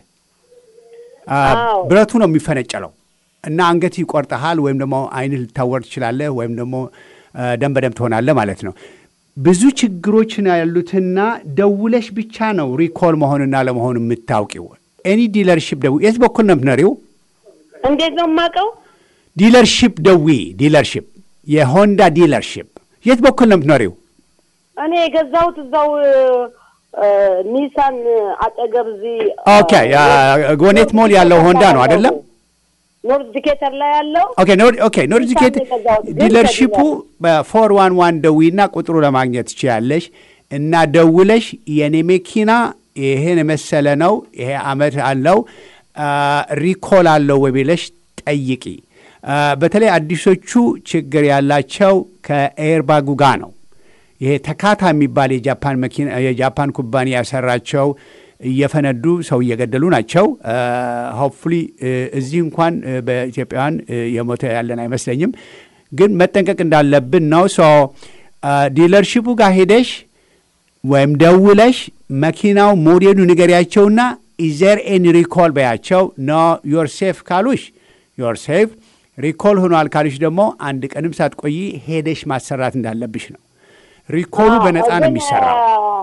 A: አ፣
E: አዎ።
A: ብረቱ ነው የሚፈነጨለው እና አንገት ይቆርጠሃል፣ ወይም ደግሞ አይንህ ልታወር ትችላለህ፣ ወይም ደግሞ እ፣ ደም በደም ትሆናለህ ማለት ነው። ብዙ ችግሮች ነው ያሉትና ደውለሽ ብቻ ነው ሪኮል መሆንና ለመሆን የምታውቂው። ኤኒ ዲለርሺፕ ደው የት በኩል ነው የምትኖሪው?
E: እንዴት ነው የማውቀው?
A: ዲለርሺፕ ደዊ ዲለርሺፕ የሆንዳ ዲለርሺፕ የት በኩል ነው የምትኖሪው?
E: እኔ የገዛሁት እዛው እ፣ እ፣ ኒሳን አጠገብ እዚህ
A: ኦኬ ጎኔት ሞል ያለው ሆንዳ ነው አይደለም?
E: ኖርዝ ዲኬተር ላይ ያለው
A: ኦኬ ኖር- ኦኬ ኖርዚኬት
E: ኒሳን የገዛሁት ግን
A: ዲለርሺፑ
E: ከዲለር።
A: በፎር ዋን ዋን ደዊና ቁጥሩ ለማግኘት ትችያለሽ እና ደውለሽ የኔ መኪና ይሄን የመሰለ ነው ይሄ አመት አለው አ፣ ሪኮል አለው ወይ ብለሽ ጠይቂ። አ፣ በተለይ አዲሶቹ ችግር ያላቸው ከኤርባጉ ጋር ነው። ይሄ ተካታ የሚባል የጃፓን መኪና የጃፓን ኩባንያ ያሰራቸው እየፈነዱ ሰው እየገደሉ ናቸው። ሆፕፉሊ እዚህ እንኳን እ፣ በኢትዮጵያውያን እ፣ የሞተ ያለን አይመስለኝም፣ ግን መጠንቀቅ እንዳለብን ነው። ሶ ዲለርሺፑ ጋር ሄደሽ ወይም ደውለሽ መኪናው ሞዴሉ ንገሪያቸውና ኢዘር ኤን ሪኮል በያቸው። ኖ ዮር ሴፍ ካሉሽ ዮር ሴፍ፣ ሪኮል ሆኗል ካሉሽ ደግሞ አንድ ቀንም ሳትቆይ ሄደሽ ማሰራት እንዳለብሽ ነው። ሪኮሉ በነፃ ነው
E: ግን፣
A: የሚሰራው።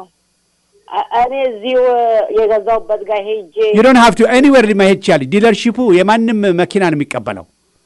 E: አ- እኔ እዚሁ የገዛሁበት ጋር ሄጄ
A: ዩ ዶንት ሃቭ ቱ ኤኒዌር መሄድ ትችያለሽ። ዲለርሺፑ የማንም መኪና ነው የሚቀበለው።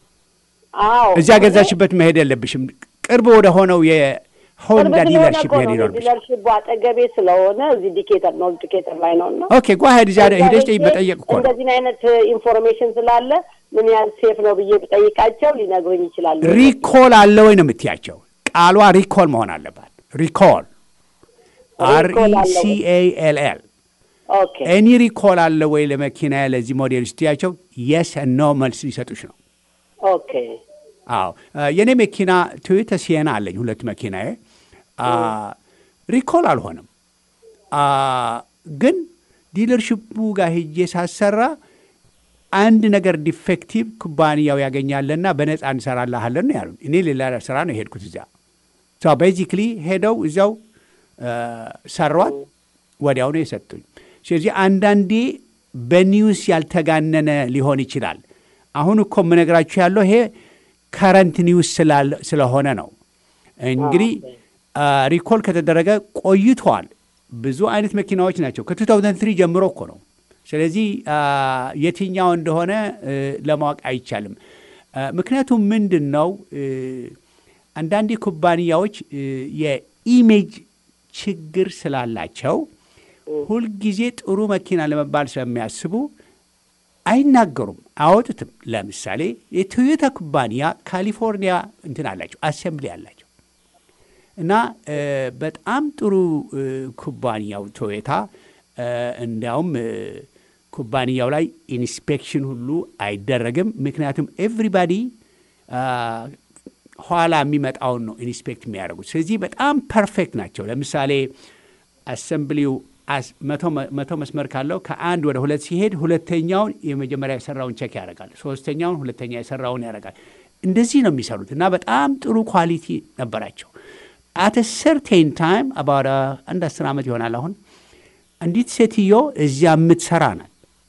E: አዎ
A: እዚያ ገዛሽበት መሄድ የለብሽም። ቅርብ ወደ ሆነው የሆንዳ
E: ቅርብ ስለሆነ
A: ዲለርሺፕ
E: እኮ
A: መሄድ
E: ነው
A: ይኖርብሽ።
E: ዲለርሺፕ አጠገቤ ስለሆነ እዚህ ዲኬተር ነው ዲኬተር ላይ ነው እና
A: ኦኬ ጓ ሄድ እዚያ
E: እዛ
A: ሄደሽ
E: ሄጄ
A: መጠየቅ እኮ ነው።
E: እንደዚህ አይነት ኢንፎርሜሽን ስላለ ምን ያህል ሴፍ ነው ብዬ ብጠይቃቸው ሊነግሩኝ ይችላሉ።
A: ሪኮል አለ ወይ ነው የምትያቸው። ቃሏ ሪኮል መሆን አለባት። ሪኮል አር
E: ሪኮል አለ ወይ?
A: ሲ ኤ ኤል ኤል
E: ኦኬ
A: ኤኒ ሪኮል አለ ወይ ለመኪና ለዚህ ሞዴል ስትያቸው የስ ኖ መልስ ሊሰጡሽ ነው።
E: ኦኬ
A: አዎ አ፣ የእኔ መኪና ቶዮታ ሲየና አለኝ ሁለት መኪናዬ አ፣ ሪኮል አልሆነም አ፣ ግን ዲለርሽፑ ጋር ሄጄ ሳሰራ አንድ ነገር ዲፌክቲቭ ኩባንያው ያገኛለና በነፃ እንሰራልሃለን ነው ያሉን። እኔ ሌላ ስራ ነው የሄድኩት እዚያ ቤዚክሊ ሄደው እዚያው አ፣ ሰሯት ወዲያው ነው የሰጡኝ። ስለዚህ አንዳንዴ በኒውስ ያልተጋነነ ሊሆን ይችላል። አሁን እኮ የምነግራችሁ ያለው ይሄ ከረንት ኒውስ ስላለ- ስለሆነ ነው። እንግዲህ አ፣ ሪኮል ከተደረገ ቆይቷል። ብዙ አይነት መኪናዎች ናቸው። ከ2003 ጀምሮ እኮ ነው። ስለዚህ አ፣ የትኛው እንደሆነ እ፣ ለማወቅ አይቻልም። አ፣ ምክንያቱም ምንድን ነው እ፣ አንዳንዴ ኩባንያዎች እ፣ የኢሜጅ ችግር ስላላቸው ሁልጊዜ ጥሩ መኪና ለመባል ስለሚያስቡ አይናገሩም፣ አያወጡትም። ለምሳሌ የቶዮታ ኩባንያ ካሊፎርኒያ እንትን አላቸው፣ አሴምብሊ አላቸው እና እ፣ በጣም ጥሩ እ፣ ኩባንያው ቶዮታ እ፣ እንዲያውም እ፣ ኩባንያው ላይ ኢንስፔክሽን ሁሉ አይደረግም። ምክንያቱም ኤቭሪባዲ ኋላ የሚመጣውን ነው ኢንስፔክት የሚያደርጉት። ስለዚህ በጣም ፐርፌክት ናቸው። ለምሳሌ አሰምብሊው አስ- መቶ መ- መቶ መስመር ካለው ከአንድ ወደ ሁለት ሲሄድ ሁለተኛውን የመጀመሪያ የሰራውን ቼክ ያደርጋል። ሶስተኛውን ሁለተኛ የሰራውን ያደርጋል። እንደዚህ ነው የሚሰሩት እና በጣም ጥሩ ኳሊቲ ነበራቸው። አት ሰርቴን ታይም አባወደ አንድ አስር ዓመት ይሆናል አሁን አንዲት ሴትዮ እዚያ የምትሰራ ናት።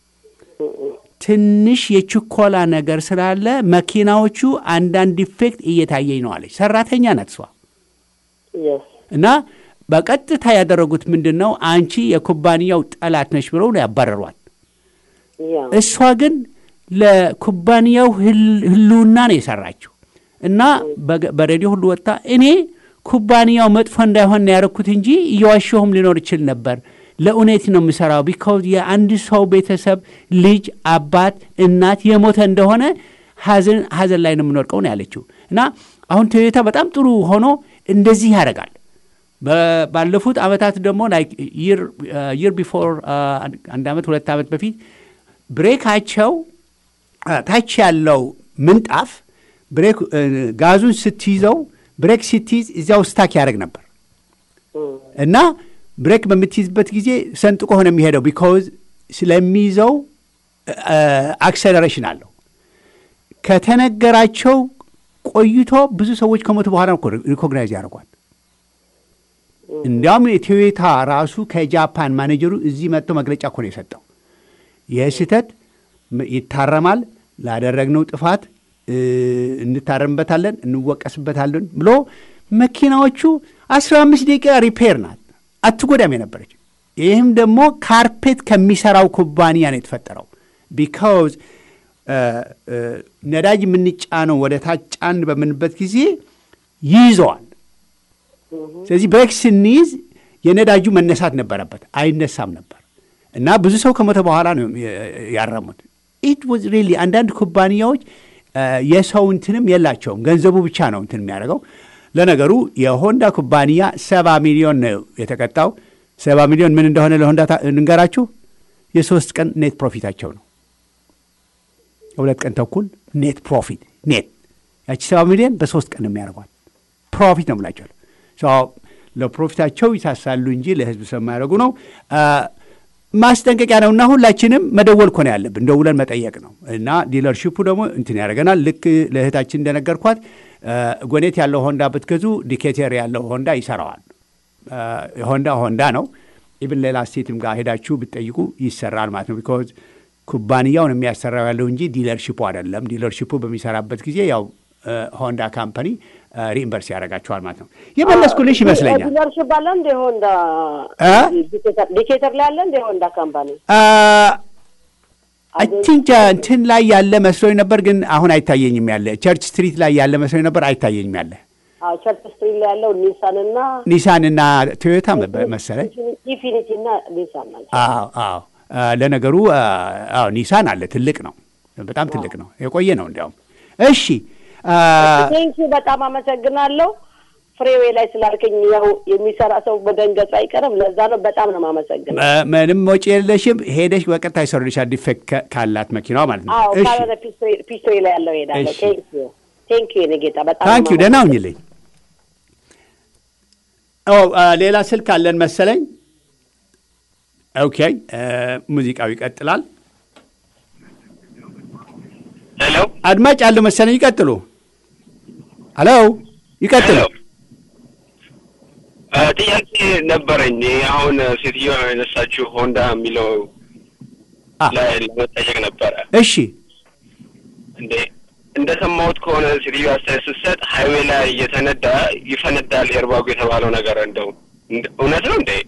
A: ትንሽ የችኮላ ነገር ስላለ መኪናዎቹ አንዳንድ ዲፌክት እየታየኝ ነው አለች። ሰራተኛ ናት እሷ
E: የስ
A: እና በቀጥታ ያደረጉት ምንድን ነው? አንቺ የኩባንያው ጠላት ነች ብለው ነው ያባረሯት።
E: ያ
A: እሷ ግን ለኩባንያው ህል- ህልውና ነው የሰራችው እና በገ- በሬዲዮ ሁሉ ወጥታ እኔ ኩባንያው መጥፎ እንዳይሆን ነው ያደረኩት እንጂ እየዋሸሁም ሊኖር ይችል ነበር። ለእውነት ነው የምሰራው። ቢካውዝ የአንድ ሰው ቤተሰብ ልጅ፣ አባት፣ እናት የሞተ እንደሆነ ሀዘን ሀዘን ላይ ነው የምንወድቀው ነው ያለችው። እና አሁን ቶዮታ በጣም ጥሩ ሆኖ እንደዚህ ያደርጋል። በ- ባለፉት ዓመታት ደግሞ ይር ቢፎር አንድ ዓመት ሁለት ዓመት በፊት ብሬካቸው አ፣ ታች ያለው ምንጣፍ
F: ብሬክ እ፣ ጋዙን ስትይዘው ብሬክ ስትይዝ እዚያው ስታክ ያደርግ ነበር እና ብሬክ በምትይዝበት ጊዜ ሰንጥቆ ሆነ የሚሄደው ቢካውዝ ስለሚይዘው አክሰለሬሽን አለው። ከተነገራቸው ቆይቶ ብዙ ሰዎች ከሞቱ በኋላ እኮ ሪኮግናይዝ ያደርጓል። እንዲያውም የቶዮታ ራሱ ከጃፓን ማኔጀሩ እዚህ መጥቶ መግለጫ እኮ ነው የሰጠው። ይህ ስህተት ም- ይታረማል፣ ላደረግነው ጥፋት እ፣ እንታረምበታለን፣ እንወቀስበታለን ብሎ መኪናዎቹ አስራ አምስት ደቂቃ ሪፔር ናት አትጎዳም የነበረች። ይህም ደግሞ ካርፔት ከሚሰራው ኩባንያ ነው የተፈጠረው። ቢካውዝ ነዳጅ የምንጫነው ወደ ታች ጫን በምንበት ጊዜ ይይዘዋል። ስለዚህ ብሬክ ስንይዝ የነዳጁ መነሳት ነበረበት፣ አይነሳም ነበር እና ብዙ ሰው ከሞተ በኋላ ነው ያረሙት። ኢት ዋዝ ሪሊ አንዳንድ ኩባንያዎች የሰው እንትንም የላቸውም፣ ገንዘቡ ብቻ ነው እንትን የሚያደርገው። ለነገሩ የሆንዳ ኩባንያ ሰባ ሚሊዮን ነው የተቀጣው። ሰባ ሚሊዮን ምን እንደሆነ ለሆንዳ ታ- እንንገራችሁ። የሶስት ቀን ኔት ፕሮፊታቸው ነው። የሁለት ቀን ተኩል ኔት ፕሮፊት ኔት ያቺ ሰባ ሚሊዮን በሶስት ቀን የሚያደርጓት ፕሮፊት ነው ብላቸዋል። ለፕሮፊታቸው ይሳሳሉ እንጂ ለህዝብ ስለማያደርጉ ነው። ማስጠንቀቂያ ነው እና ሁላችንም መደወል እኮ ነው ያለብን፣ ደውለን መጠየቅ ነው እና ዲለርሺፑ ደግሞ እንትን ያደርገናል። ልክ ለእህታችን እንደነገርኳት ጎኔት ያለው ሆንዳ ብትገዙ ዲኬቴር ያለው ሆንዳ ይሰራዋል። ሆንዳ ሆንዳ ነው። ኢብን ሌላ ስቴትም ጋር ሄዳችሁ ብትጠይቁ ይሰራል ማለት ነው። ቢኮዝ ኩባንያውን የሚያሰራው ያለው እንጂ ዲለርሺፑ አይደለም። ዲለርሺፑ በሚሰራበት ጊዜ ያው ሆንዳ ካምፓኒ ሪኢምበርስ ያደርጋቸዋል ማለት ነው። የመለስኩልሽ ይመስለኛል።
E: ዲለርሽፕ አለ እንደ ሆንዳ
F: እ?
E: ዲኬተር ላይ አለ እንደ ሆንዳ ካምፓኒ
F: አይ ቲንክ እንትን ላይ ያለ መስሎኝ ነበር፣ ግን አሁን አይታየኝም። ያለ ቸርች ስትሪት ላይ ያለ መስሎኝ ነበር፣ አይታየኝም። ያለ
E: አዎ ቸርች ስትሪት ላይ ያለው ኒሳን እና
F: ኒሳን እና ቶዮታ መሰለኝ።
E: ኢንፊኒቲ እና ኒሳን ናቸው።
F: አዎ አዎ። አ፣ ለነገሩ አ፣ አዎ ኒሳን አለ፣ ትልቅ ነው፣ በጣም ትልቅ ነው፣ የቆየ ነው እንዲያውም። እሺ አ፣
E: ቴንኪ በጣም አመሰግናለሁ። ፍሬዌ ላይ ስላልከኝ ያው የሚሰራ ሰው በደንገጹ አይቀርም። ለዛ ነው በጣም ነው የማመሰግነው።
F: ም- ምንም ወጪ የለሽም። ሄደሽ በቀጥታ ይሰሩልሻል፣ ዲፌክት ከ- ካላት መኪናዋ ማለት ነው።
E: አዎ
F: እሺ
E: ካልሆነ ፒስትሬ ላይ ያለው ሄዳለሁ።
F: እሺ።
E: ቴንኪ ቴንኪ የኔ ጌታ በጣም
F: ታንክ ዩ
E: ነው
F: ደህና ሁኝልኝ። ኦ አ፣ ሌላ ስልክ አለን መሰለኝ። ኦኬ አ፣ ሙዚቃው ይቀጥላል።
G: ሄሎ
F: አድማጭ አለው መሰለኝ። ይቀጥሉ። ሄሎ ይቀጥሉ።
G: ሄሎ እ፣ ጥያቄ ነበረኝ። አሁን ሴትዮዋ የነሳችው ሆንዳ የሚለው
F: አ፣
G: ላይ ለመጠየቅ ነበረ።
F: እሺ
G: እንዴ እንደሰማሁት ከሆነ ሴትዮዋ አስተያየት ስትሰጥ ሀይዌ ላይ እየተነዳ ይፈነዳል ኤርባጉ የተባለው ነገር እንደው እንደ- እውነት ነው እንዴ?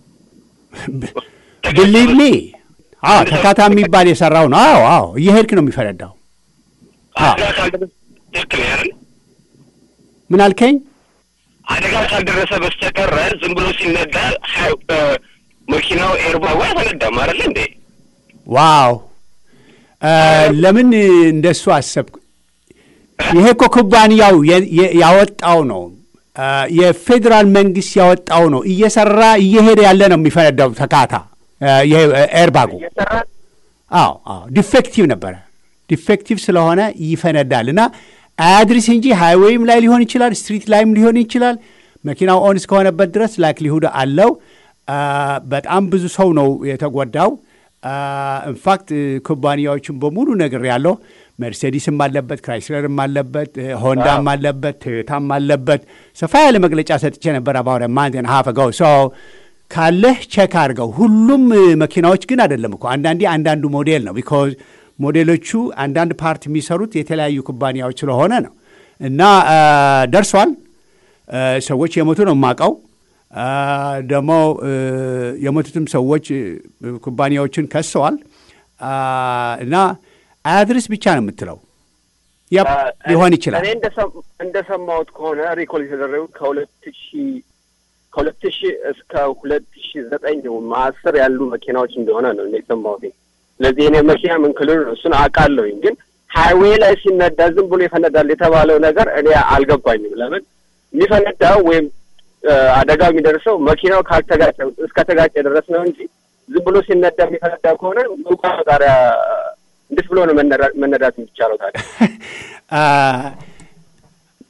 F: ብሊቭ ሚ አዎ፣ ተካታ የሚባል የሰራው ነው። አዎ አዎ፣ እየሄድክ ነው የሚፈነዳው።
G: አደጋ ካልደረሰ ትክክል ነው አይደል?
F: ምን አልከኝ?
G: አደጋ ካልደረሰ በስተቀረ ዝም ብሎ ሲነዳ ሀይ- እ፣ መኪናው ኤርባጉ አይፈነዳም አይደል እንዴ?
F: ዋው አ፣ ለምን እንደሱ አሰብኩ? ይሄ እኮ ኩባንያው የ- የ- ያወጣው ነው። አ፣ የፌዴራል መንግስት ያወጣው ነው። እየሰራ እየሄደ ያለ ነው የሚፈነዳው ተካታ አ፣ ይሄ ኤርባጉ
G: እየሰራ
F: አዎ አዎ ዲፌክቲቭ ነበረ። ዲፌክቲቭ ስለሆነ ይፈነዳል እና አያድርስ እንጂ ሃይዌይም ላይ ሊሆን ይችላል፣ ስትሪት ላይም ሊሆን ይችላል። መኪናው ኦን እስከሆነበት ድረስ ላይክሊሁድ አለው። አ፣ በጣም ብዙ ሰው ነው የተጎዳው። ኢንፋክት ኩባንያዎችን በሙሉ ነገር ያለው መርሴዲስም አለበት፣ ክራይስለርም አለበት፣ ሆንዳም አለበት፣ ቶዮታም አለበት። ሰፋ ያለ መግለጫ ሰጥቼ ነበር አባወረ ማንቴን ሀፍ ገው ሰው ካለህ ቼክ አድርገው። ሁሉም እ፣ መኪናዎች ግን አይደለም እኮ አንዳንዴ አንዳንዱ ሞዴል ነው። ቢኮዝ ሞዴሎቹ አንዳንድ ፓርት የሚሰሩት የተለያዩ ኩባንያዎች ስለሆነ ነው። እና አ፣ ደርሷል። አ፣ ሰዎች የሞቱ ነው የማውቀው። አ፣ ደግሞ እ፣ የሞቱትም ሰዎች እ፣ ኩባንያዎችን ከሰዋል። አ፣ እና አያድርስ ብቻ ነው የምትለው። ያፕ ሊሆን ይችላል።
G: እኔ እንደሰም- እንደሰማሁት ከሆነ ሪኮል የተደረጉ ከሁለት ሺ ከሁለት ሺ እስከ ሁለት ሺ ዘጠኝ አስር ያሉ መኪናዎች እንደሆነ ነው እኔ የሰማሁት። ስለዚህ እኔ መኪና ምን ክልል ነው እሱን አውቃለሁኝ፣ ግን ሀይዌይ ላይ ሲነዳ ዝም ብሎ ይፈነዳል የተባለው ነገር እኔ አልገባኝም። ለምን የሚፈነዳው ወይም እ፣ አደጋ የሚደርሰው መኪናው ካልተጋጨ እስከተጋጨ ድረስ ነው እንጂ ዝም ብሎ ሲነዳ የሚፈነዳ ከሆነ መቋጣሪያ እንዴት ብሎ ነው መነዳ- መነዳት የሚቻለው ታዲያ?
F: አ፣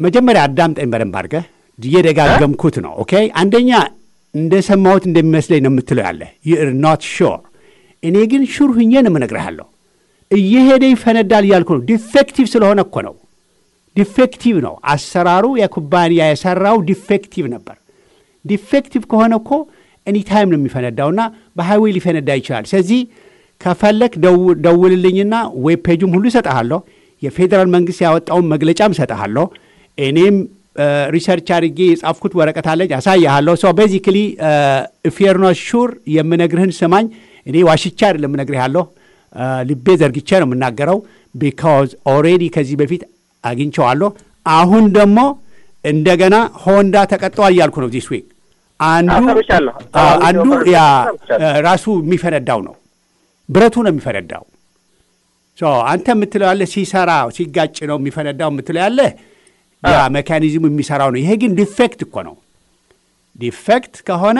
F: መጀመሪያ አዳምጠኝ በደንብ አድርገህ እየደጋገምኩት ነው። ኦኬ አንደኛ እንደሰማሁት እንደሚመስለኝ ነው የምትለው ያለ ዩር ኖት ሹር። እኔ ግን ሹር ሁኜ ነው የምነግርሃለሁ። እየሄደ ይፈነዳል እያልኩ ነው። ዲፌክቲቭ ስለሆነ እኮ ነው። ዲፌክቲቭ ነው አሰራሩ። የኩባንያ የሰራው ዲፌክቲቭ ነበር። ዲፌክቲቭ ከሆነ እኮ ኤኒታይም ነው የሚፈነዳውና በሃይዌይ ሊፈነዳ ይችላል። ስለዚህ ከፈለክ ደውልልኝና ዌብ ፔጁም ሁሉ እሰጠሃለሁ። የፌዴራል መንግስት ያወጣውን መግለጫም እሰጠሃለሁ። እኔም ሪሰርች አድርጌ የጻፍኩት ወረቀት አለኝ አሳያሃለሁ። ሶ ቤዚክሊ ፌርኖ ሹር የምነግርህን ስማኝ። እኔ ዋሽቻ አይደለም የምነግርህ ያለሁ ልቤ ዘርግቼ ነው የምናገረው። ቢካዝ ኦልሬዲ ከዚህ በፊት አግኝቸዋለሁ። አሁን ደግሞ እንደገና ሆንዳ ተቀጠዋል እያልኩ ነው ዲስ ዊክ አንዱ
G: ሰምቻለሁ።
F: አንዱ ያ ራሱ የሚፈነዳው ነው ብረቱ ነው የሚፈነዳው። አንተ የምትለው ያለ ሲሰራ ሲጋጭ ነው የሚፈነዳው የምትለው ያለ ያ ሜካኒዝሙ የሚሰራው ነው። ይሄ ግን ዲፌክት እኮ ነው። ዲፌክት ከሆነ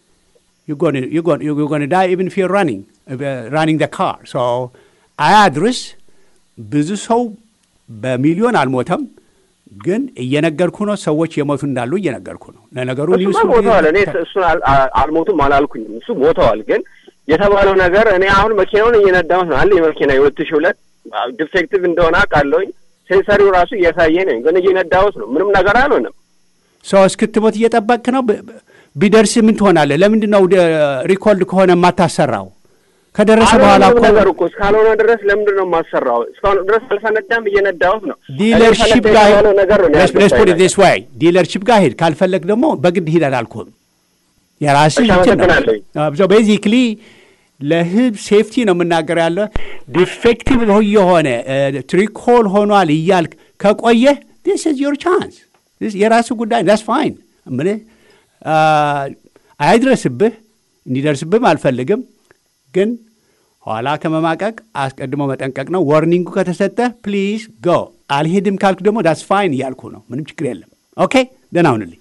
F: ጎን ዳይ ኢቭን ፊር ራኒንግ ራኒንግ ደ ካር አያድርስ። ብዙ ሰው በሚሊዮን አልሞተም፣ ግን እየነገርኩ ነው። ሰዎች የሞቱ እንዳሉ እየነገርኩ ነው። ለነገሩ
G: እሱማ ሞተዋል። እኔ እሱን አልሞቱም አላልኩኝም። እሱ ሞተዋል። ግን የተባለው ነገር እኔ አሁን መኪናውን እየነዳሁት ነው አለ የመኪና የሁለት ሺህ ሁለት ዲፌክቲቭ እንደሆነ አውቃለሁኝ። ሴንሰሪው ራሱ እያሳየ ነኝ፣ ግን እየነዳሁት ነው። ምንም ነገር አልሆነም።
F: ሰው እስክትሞት እየጠበቅክ ነው። ቢደርስ ምን ትሆናለህ? ለምንድን ነው ሪኮልድ ከሆነ የማታሰራው? ከደረሰ በኋላ እኮ
G: ነገር እኮ እስካልሆነ ድረስ ለምንድን ነው የማሰራው? እስካሁን ድረስ አልፈነዳም፣ እየነዳሁት ነው።
F: ዲለርሺፕ ጋር
G: ነገር ነው ያልገባኝ
F: ስ ዋይ ዲለርሺፕ ጋር ሄድ። ካልፈለግ ደግሞ በግድ ሂድ አላልኩህም። የራስህ እንትን ነው። ቤዚክሊ ለህዝብ ሴፍቲ ነው የምናገር ያለ ዲፌክቲቭ የሆነ ትሪኮል ሆኗል እያልክ ከቆየህ ዲስ ኢዝ ዮር ቻንስ የራሱ ጉዳይ ዳስ ፋይን እምልህ አይድረስብህ እንዲደርስብህም አልፈልግም ግን ኋላ ከመማቀቅ አስቀድሞ መጠንቀቅ ነው ወርኒንጉ ከተሰጠ ፕሊዝ ጎ አልሄድም ካልክ ደግሞ ዳስ ፋይን እያልኩ ነው ምንም ችግር የለም ኦኬ ደህና ሁንልኝ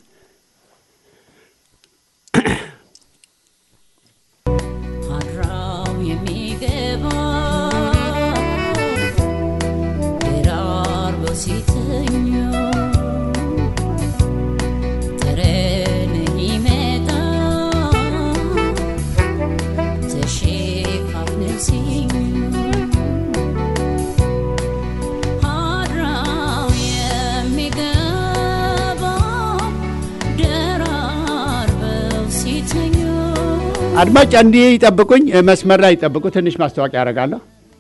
F: አድማጭ እንዲህ ይጠብቁኝ፣ መስመር ላይ ይጠብቁ። ትንሽ ማስታወቂያ ያደርጋለሁ።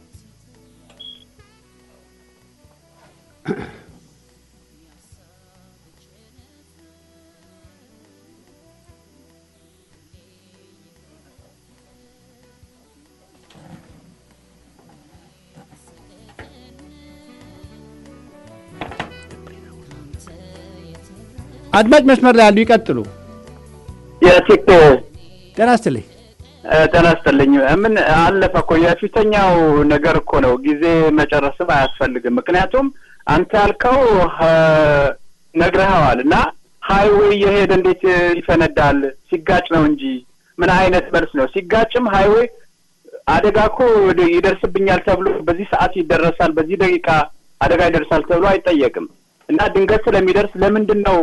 F: አድማጭ መስመር ላይ ያሉ ይቀጥሉ።
H: የቲክ
F: ጤና ይስጥልኝ።
H: ጤና ይስጥልኝ። ምን አለፈ እኮ የፊተኛው ነገር እኮ ነው። ጊዜ መጨረስም አያስፈልግም። ምክንያቱም አንተ ያልከው ነግረኸዋል እና ሀይዌይ እየሄደ እንዴት ይፈነዳል? ሲጋጭ ነው እንጂ ምን አይነት መልስ ነው? ሲጋጭም ሀይዌይ አደጋ እኮ ይደርስብኛል ተብሎ በዚህ ሰዓት ይደረሳል፣ በዚህ ደቂቃ አደጋ ይደርሳል ተብሎ አይጠየቅም። እና ድንገት ስለሚደርስ ለምንድን ነው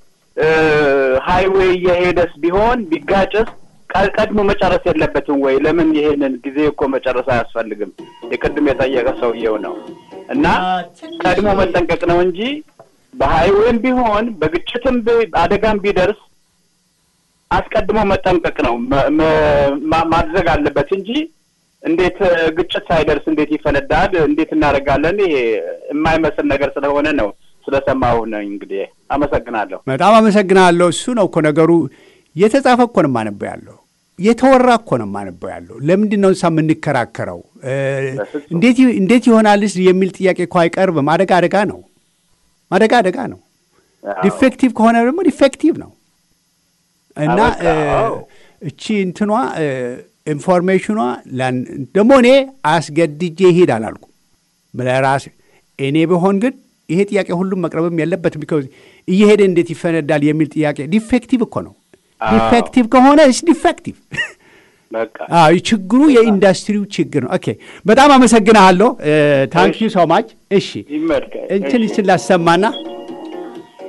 H: ሀይዌይ እየሄደስ ቢሆን ቢጋጭስ ቀድሞ መጨረስ የለበትም ወይ? ለምን ይሄንን ጊዜ እኮ መጨረስ አያስፈልግም። የቅድም የጠየቀ ሰውየው ነው እና ቀድሞ መጠንቀቅ ነው እንጂ በሀይዌይም ቢሆን በግጭትም አደጋም ቢደርስ አስቀድሞ መጠንቀቅ ነው ማድረግ አለበት እንጂ እንዴት ግጭት ሳይደርስ እንዴት ይፈነዳል? እንዴት እናደርጋለን? ይሄ የማይመስል ነገር ስለሆነ ነው ስለሰማሁ ነው። እንግዲህ አመሰግናለሁ።
F: በጣም አመሰግናለሁ። እሱ ነው እኮ ነገሩ። የተጻፈ እኮ ነው የማነበው ያለው የተወራ እኮ ነው የማነበው ያለው። ለምንድን ነው እንሳ የምንከራከረው? እንዴት ይሆናልስ የሚል ጥያቄ እኮ አይቀርብም። አደጋ አደጋ ነው። አደጋ አደጋ ነው። ዲፌክቲቭ ከሆነ ደግሞ ዲፌክቲቭ ነው እና እቺ እንትኗ ኢንፎርሜሽኗ ደግሞ እኔ አስገድጄ ይሄድ አላልኩም ለራሴ እኔ ብሆን ግን ይሄ ጥያቄ ሁሉም መቅረብም የለበትም። ቢኮዝ እየሄደ እንዴት ይፈነዳል የሚል ጥያቄ ዲፌክቲቭ እኮ ነው። ዲፌክቲቭ ከሆነ ስ ዲፌክቲቭ ችግሩ የኢንዱስትሪው ችግር ነው። ኦኬ በጣም አመሰግናለሁ። ታንክ ዩ ሶ ማች። እሺ እንትን ስላሰማና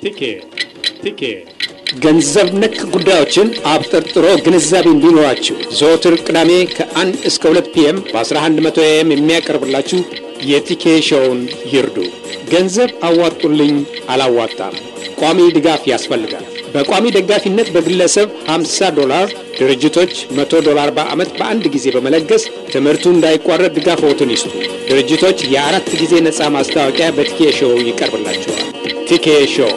I: ቲኬ ቲኬ ገንዘብ ነክ ጉዳዮችን አብጠርጥሮ ግንዛቤ እንዲኖራችሁ ዘወትር ቅዳሜ ከአንድ እስከ ሁለት ፒኤም በ1100 ኤም የሚያቀርብላችሁ የቲኬ ሾውን ይርዱ። ገንዘብ አዋጡልኝ አላዋጣም፣ ቋሚ ድጋፍ ያስፈልጋል። በቋሚ ደጋፊነት በግለሰብ 50 ዶላር፣ ድርጅቶች 100 ዶላር በዓመት በአንድ ጊዜ በመለገስ ትምህርቱ እንዳይቋረጥ ድጋፍዎትን ይስጡ። ድርጅቶች የአራት ጊዜ ነፃ ማስታወቂያ በቲኬ ሾው ይቀርብላቸዋል። ቲኬ ሾው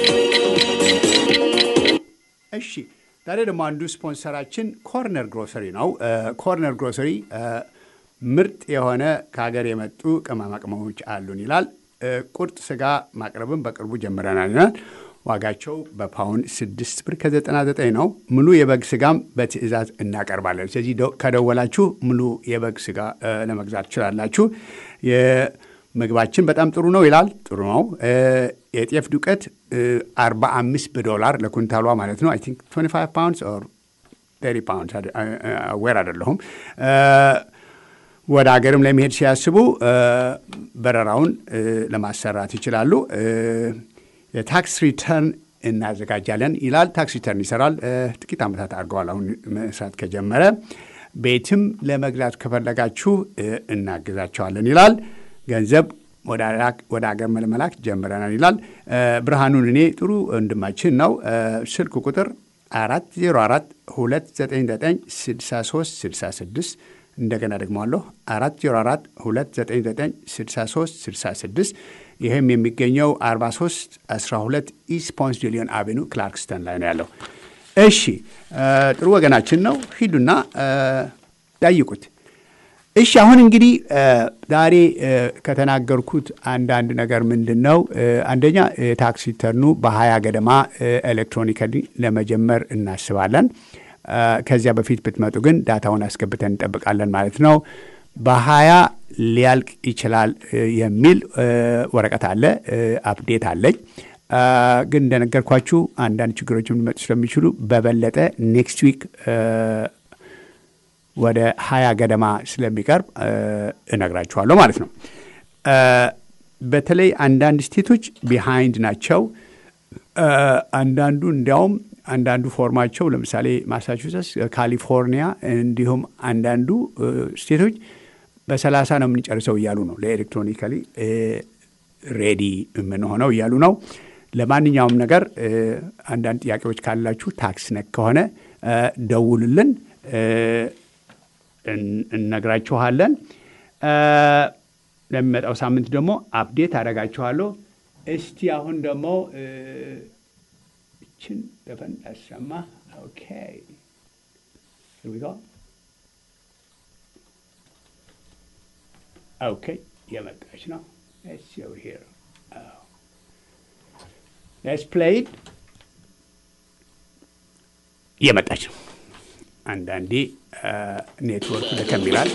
F: እሺ ዛሬ ደግሞ አንዱ ስፖንሰራችን ኮርነር ግሮሰሪ ነው። ኮርነር ግሮሰሪ ምርጥ የሆነ ከሀገር የመጡ ቅመማ ቅመሞች አሉን ይላል። ቁርጥ ስጋ ማቅረብን በቅርቡ ጀምረናል ይላል። ዋጋቸው በፓውንድ ስድስት ብር ከዘጠና ዘጠኝ ነው። ሙሉ የበግ ስጋም በትዕዛዝ እናቀርባለን። ስለዚህ ከደወላችሁ ሙሉ የበግ ስጋ ለመግዛት ትችላላችሁ። ምግባችን በጣም ጥሩ ነው ይላል። ጥሩ ነው። የጤፍ ዱቄት 45 በዶላር ለኩንታሏ ማለት ነው። አይ ቲንክ 25 ፓውንድስ ኦር 30 ፓውንድስ አዌር አይደለሁም። ወደ ሀገርም ለመሄድ ሲያስቡ በረራውን ለማሰራት ይችላሉ። የታክስ ሪተርን እናዘጋጃለን ይላል። ታክስ ሪተርን ይሰራል። ጥቂት ዓመታት አድርገዋል አሁን መስራት ከጀመረ። ቤትም ለመግዛት ከፈለጋችሁ እናግዛቸዋለን ይላል። ገንዘብ ወደ ሀገር መለመላክ ጀምረናል ይላል። ብርሃኑን እኔ ጥሩ ወንድማችን ነው። ስልክ ቁጥር አራት ዜሮ አራት ሁለት ዘጠኝ ዘጠኝ ስድሳ ሶስት ስድሳ ስድስት እንደገና ደግሞ አለሁ አራት ዜሮ አራት ሁለት ዘጠኝ ዘጠኝ ስድሳ ሶስት ስድሳ ስድስት ይህም የሚገኘው አርባ ሶስት አስራ ሁለት ኢስት ፖንስ ዲሊዮን አቬኑ ክላርክስተን ላይ ነው ያለው። እሺ ጥሩ ወገናችን ነው። ሂዱና ጠይቁት። እሺ አሁን እንግዲህ ዛሬ ከተናገርኩት አንዳንድ ነገር ምንድን ነው? አንደኛ ታክስ ሪተርኑ በሀያ ገደማ ኤሌክትሮኒካሊ ለመጀመር እናስባለን። ከዚያ በፊት ብትመጡ ግን ዳታውን አስገብተን እንጠብቃለን ማለት ነው። በሀያ ሊያልቅ ይችላል የሚል ወረቀት አለ፣ አፕዴት አለኝ። ግን እንደነገርኳችሁ አንዳንድ ችግሮች ሊመጡ ስለሚችሉ በበለጠ ኔክስት ዊክ ወደ ሀያ ገደማ ስለሚቀርብ እነግራችኋለሁ ማለት ነው። በተለይ አንዳንድ ስቴቶች ቢሃይንድ ናቸው። አንዳንዱ እንዲያውም አንዳንዱ ፎርማቸው ለምሳሌ ማሳቹሴትስ፣ ካሊፎርኒያ እንዲሁም አንዳንዱ ስቴቶች በሰላሳ ነው የምንጨርሰው እያሉ ነው። ለኤሌክትሮኒካሊ ሬዲ የምንሆነው እያሉ ነው። ለማንኛውም ነገር አንዳንድ ጥያቄዎች ካላችሁ ታክስ ነክ ከሆነ ደውሉልን፣ እነግራችኋለን። ለሚመጣው ሳምንት ደግሞ አፕዴት አደርጋችኋለሁ። እስቲ አሁን ደግሞ እችን ዘፈን ያሰማ። ኦኬ ኦኬ የመጣች ነው። ሌትስ ፕሌይድ የመጣች ነው። አንዳንዴ ኔትወርክ ደከም ይላል።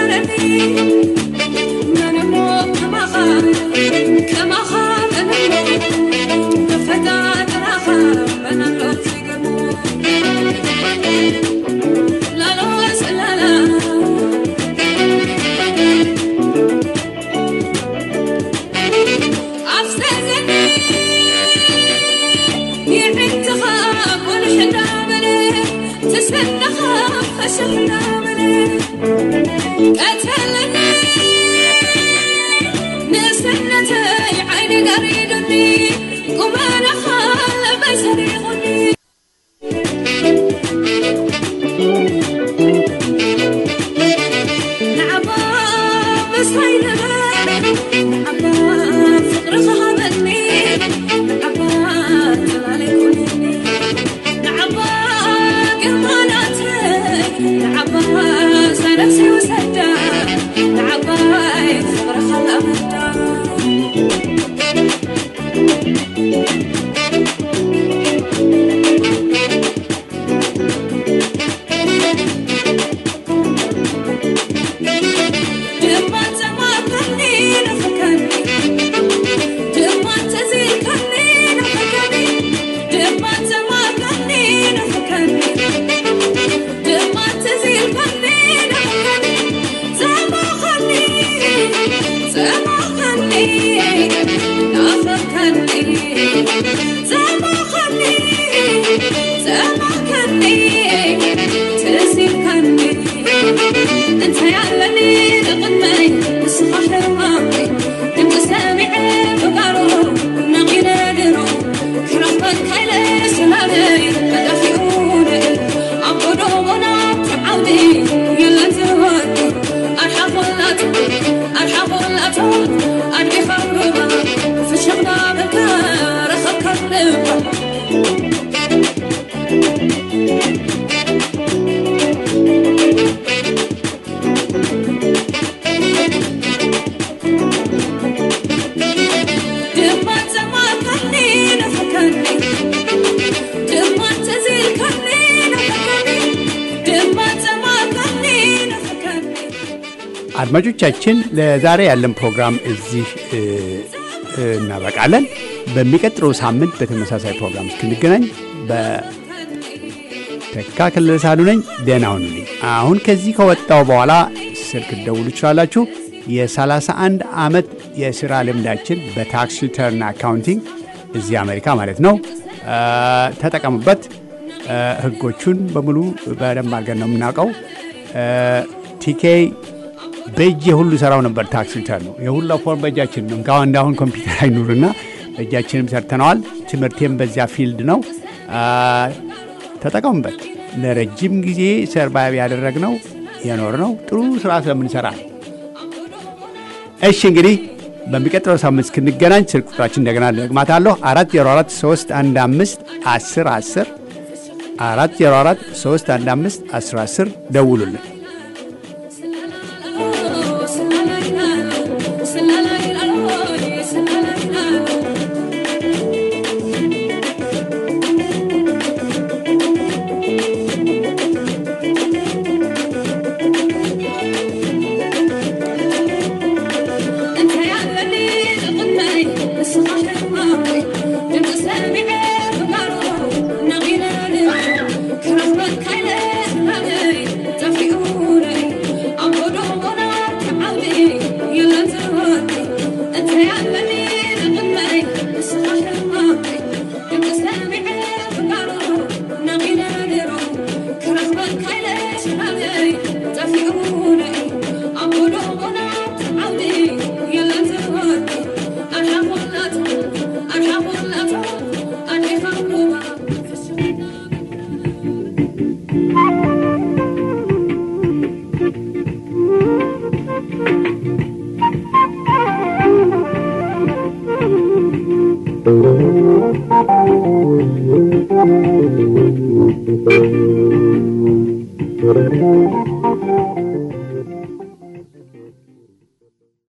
J: كما خان سنتي عيني قريدني قوم انا خال بيسرقني نعبا بس هينما نعبا فقر خهبني نعبا جلالي كلني نعبا قماناتي نعبا سنفسي وسدا نعبا فقر خلقتا ድማን ዘማከኒ ንፍከኒ ድማን ተዚልከኒ ንፍከኒ ድማን ዘማከኒ ንፍከኒ ድማን ተዚልከኒ ንፍከኒ ዘማኸኒ ዘማኸኒ ናፈከኒ ዘማኸኒ ዘማኸኒ ተዚልከኒ انت يعلني لقدمي نسخة حرمامي انت سامع بقارو نقينا درو حرفت خيلة سلامي مدافعوني عبدو ونعب عودي يلا تهدي ارحب ولا تهد ارحب ولا تهد اربي خربا في شغلة بكار خكر لبا ድማን ዘማከኒ ንፍከኒ ድማን ተዚልከኒ ንፍከኒ ድማን ዘማከኒ ንፍከኒ
F: አድማጮቻችን ለዛሬ ያለን ፕሮግራም እዚህ እ, እ, እናበቃለን። በሚቀጥለው ሳምንት በተመሳሳይ ፕሮግራም እስክንገናኝ በተካ ክልል ሳሉ ነኝ። ደህና ሁኑልኝ። አሁን ከዚህ ከወጣው በኋላ ስልክ ደውሉ ትችላላችሁ። የ31 ዓመት የሥራ ልምዳችን በታክስ ሪተርን አካውንቲንግ እዚህ አሜሪካ ማለት ነው እ፣ ተጠቀሙበት። እ፣ ህጎቹን በሙሉ በደንብ አድርገን ነው የምናውቀው። ቲኬ በእጅ የሁሉ ሰራው ነበር። ታክስ ሪተርን ነው የሁላ ፎርም በእጃችን ነው። እንኳን እንዳሁን ኮምፒውተር አይኑርና በእጃችንም ሰርተነዋል። ትምህርቴም በዚያ ፊልድ ነው። አ፣ ተጠቀሙበት። ለረጅም ጊዜ ሰርቫይቭ ያደረግነው የኖርነው ጥሩ ስራ ስለምንሰራ ነው። እሺ እንግዲህ በሚቀጥለው ሳምንት እስክንገናኝ ስልክ ቁጥራችን እንደገና ደግማታለሁ። አራት ዜሮ አራት ሶስት አንድ አምስት አስር አስር አራት ዜሮ አራት ሶስት አንድ አምስት አስር አስር ደውሉልን።
J: ስላላ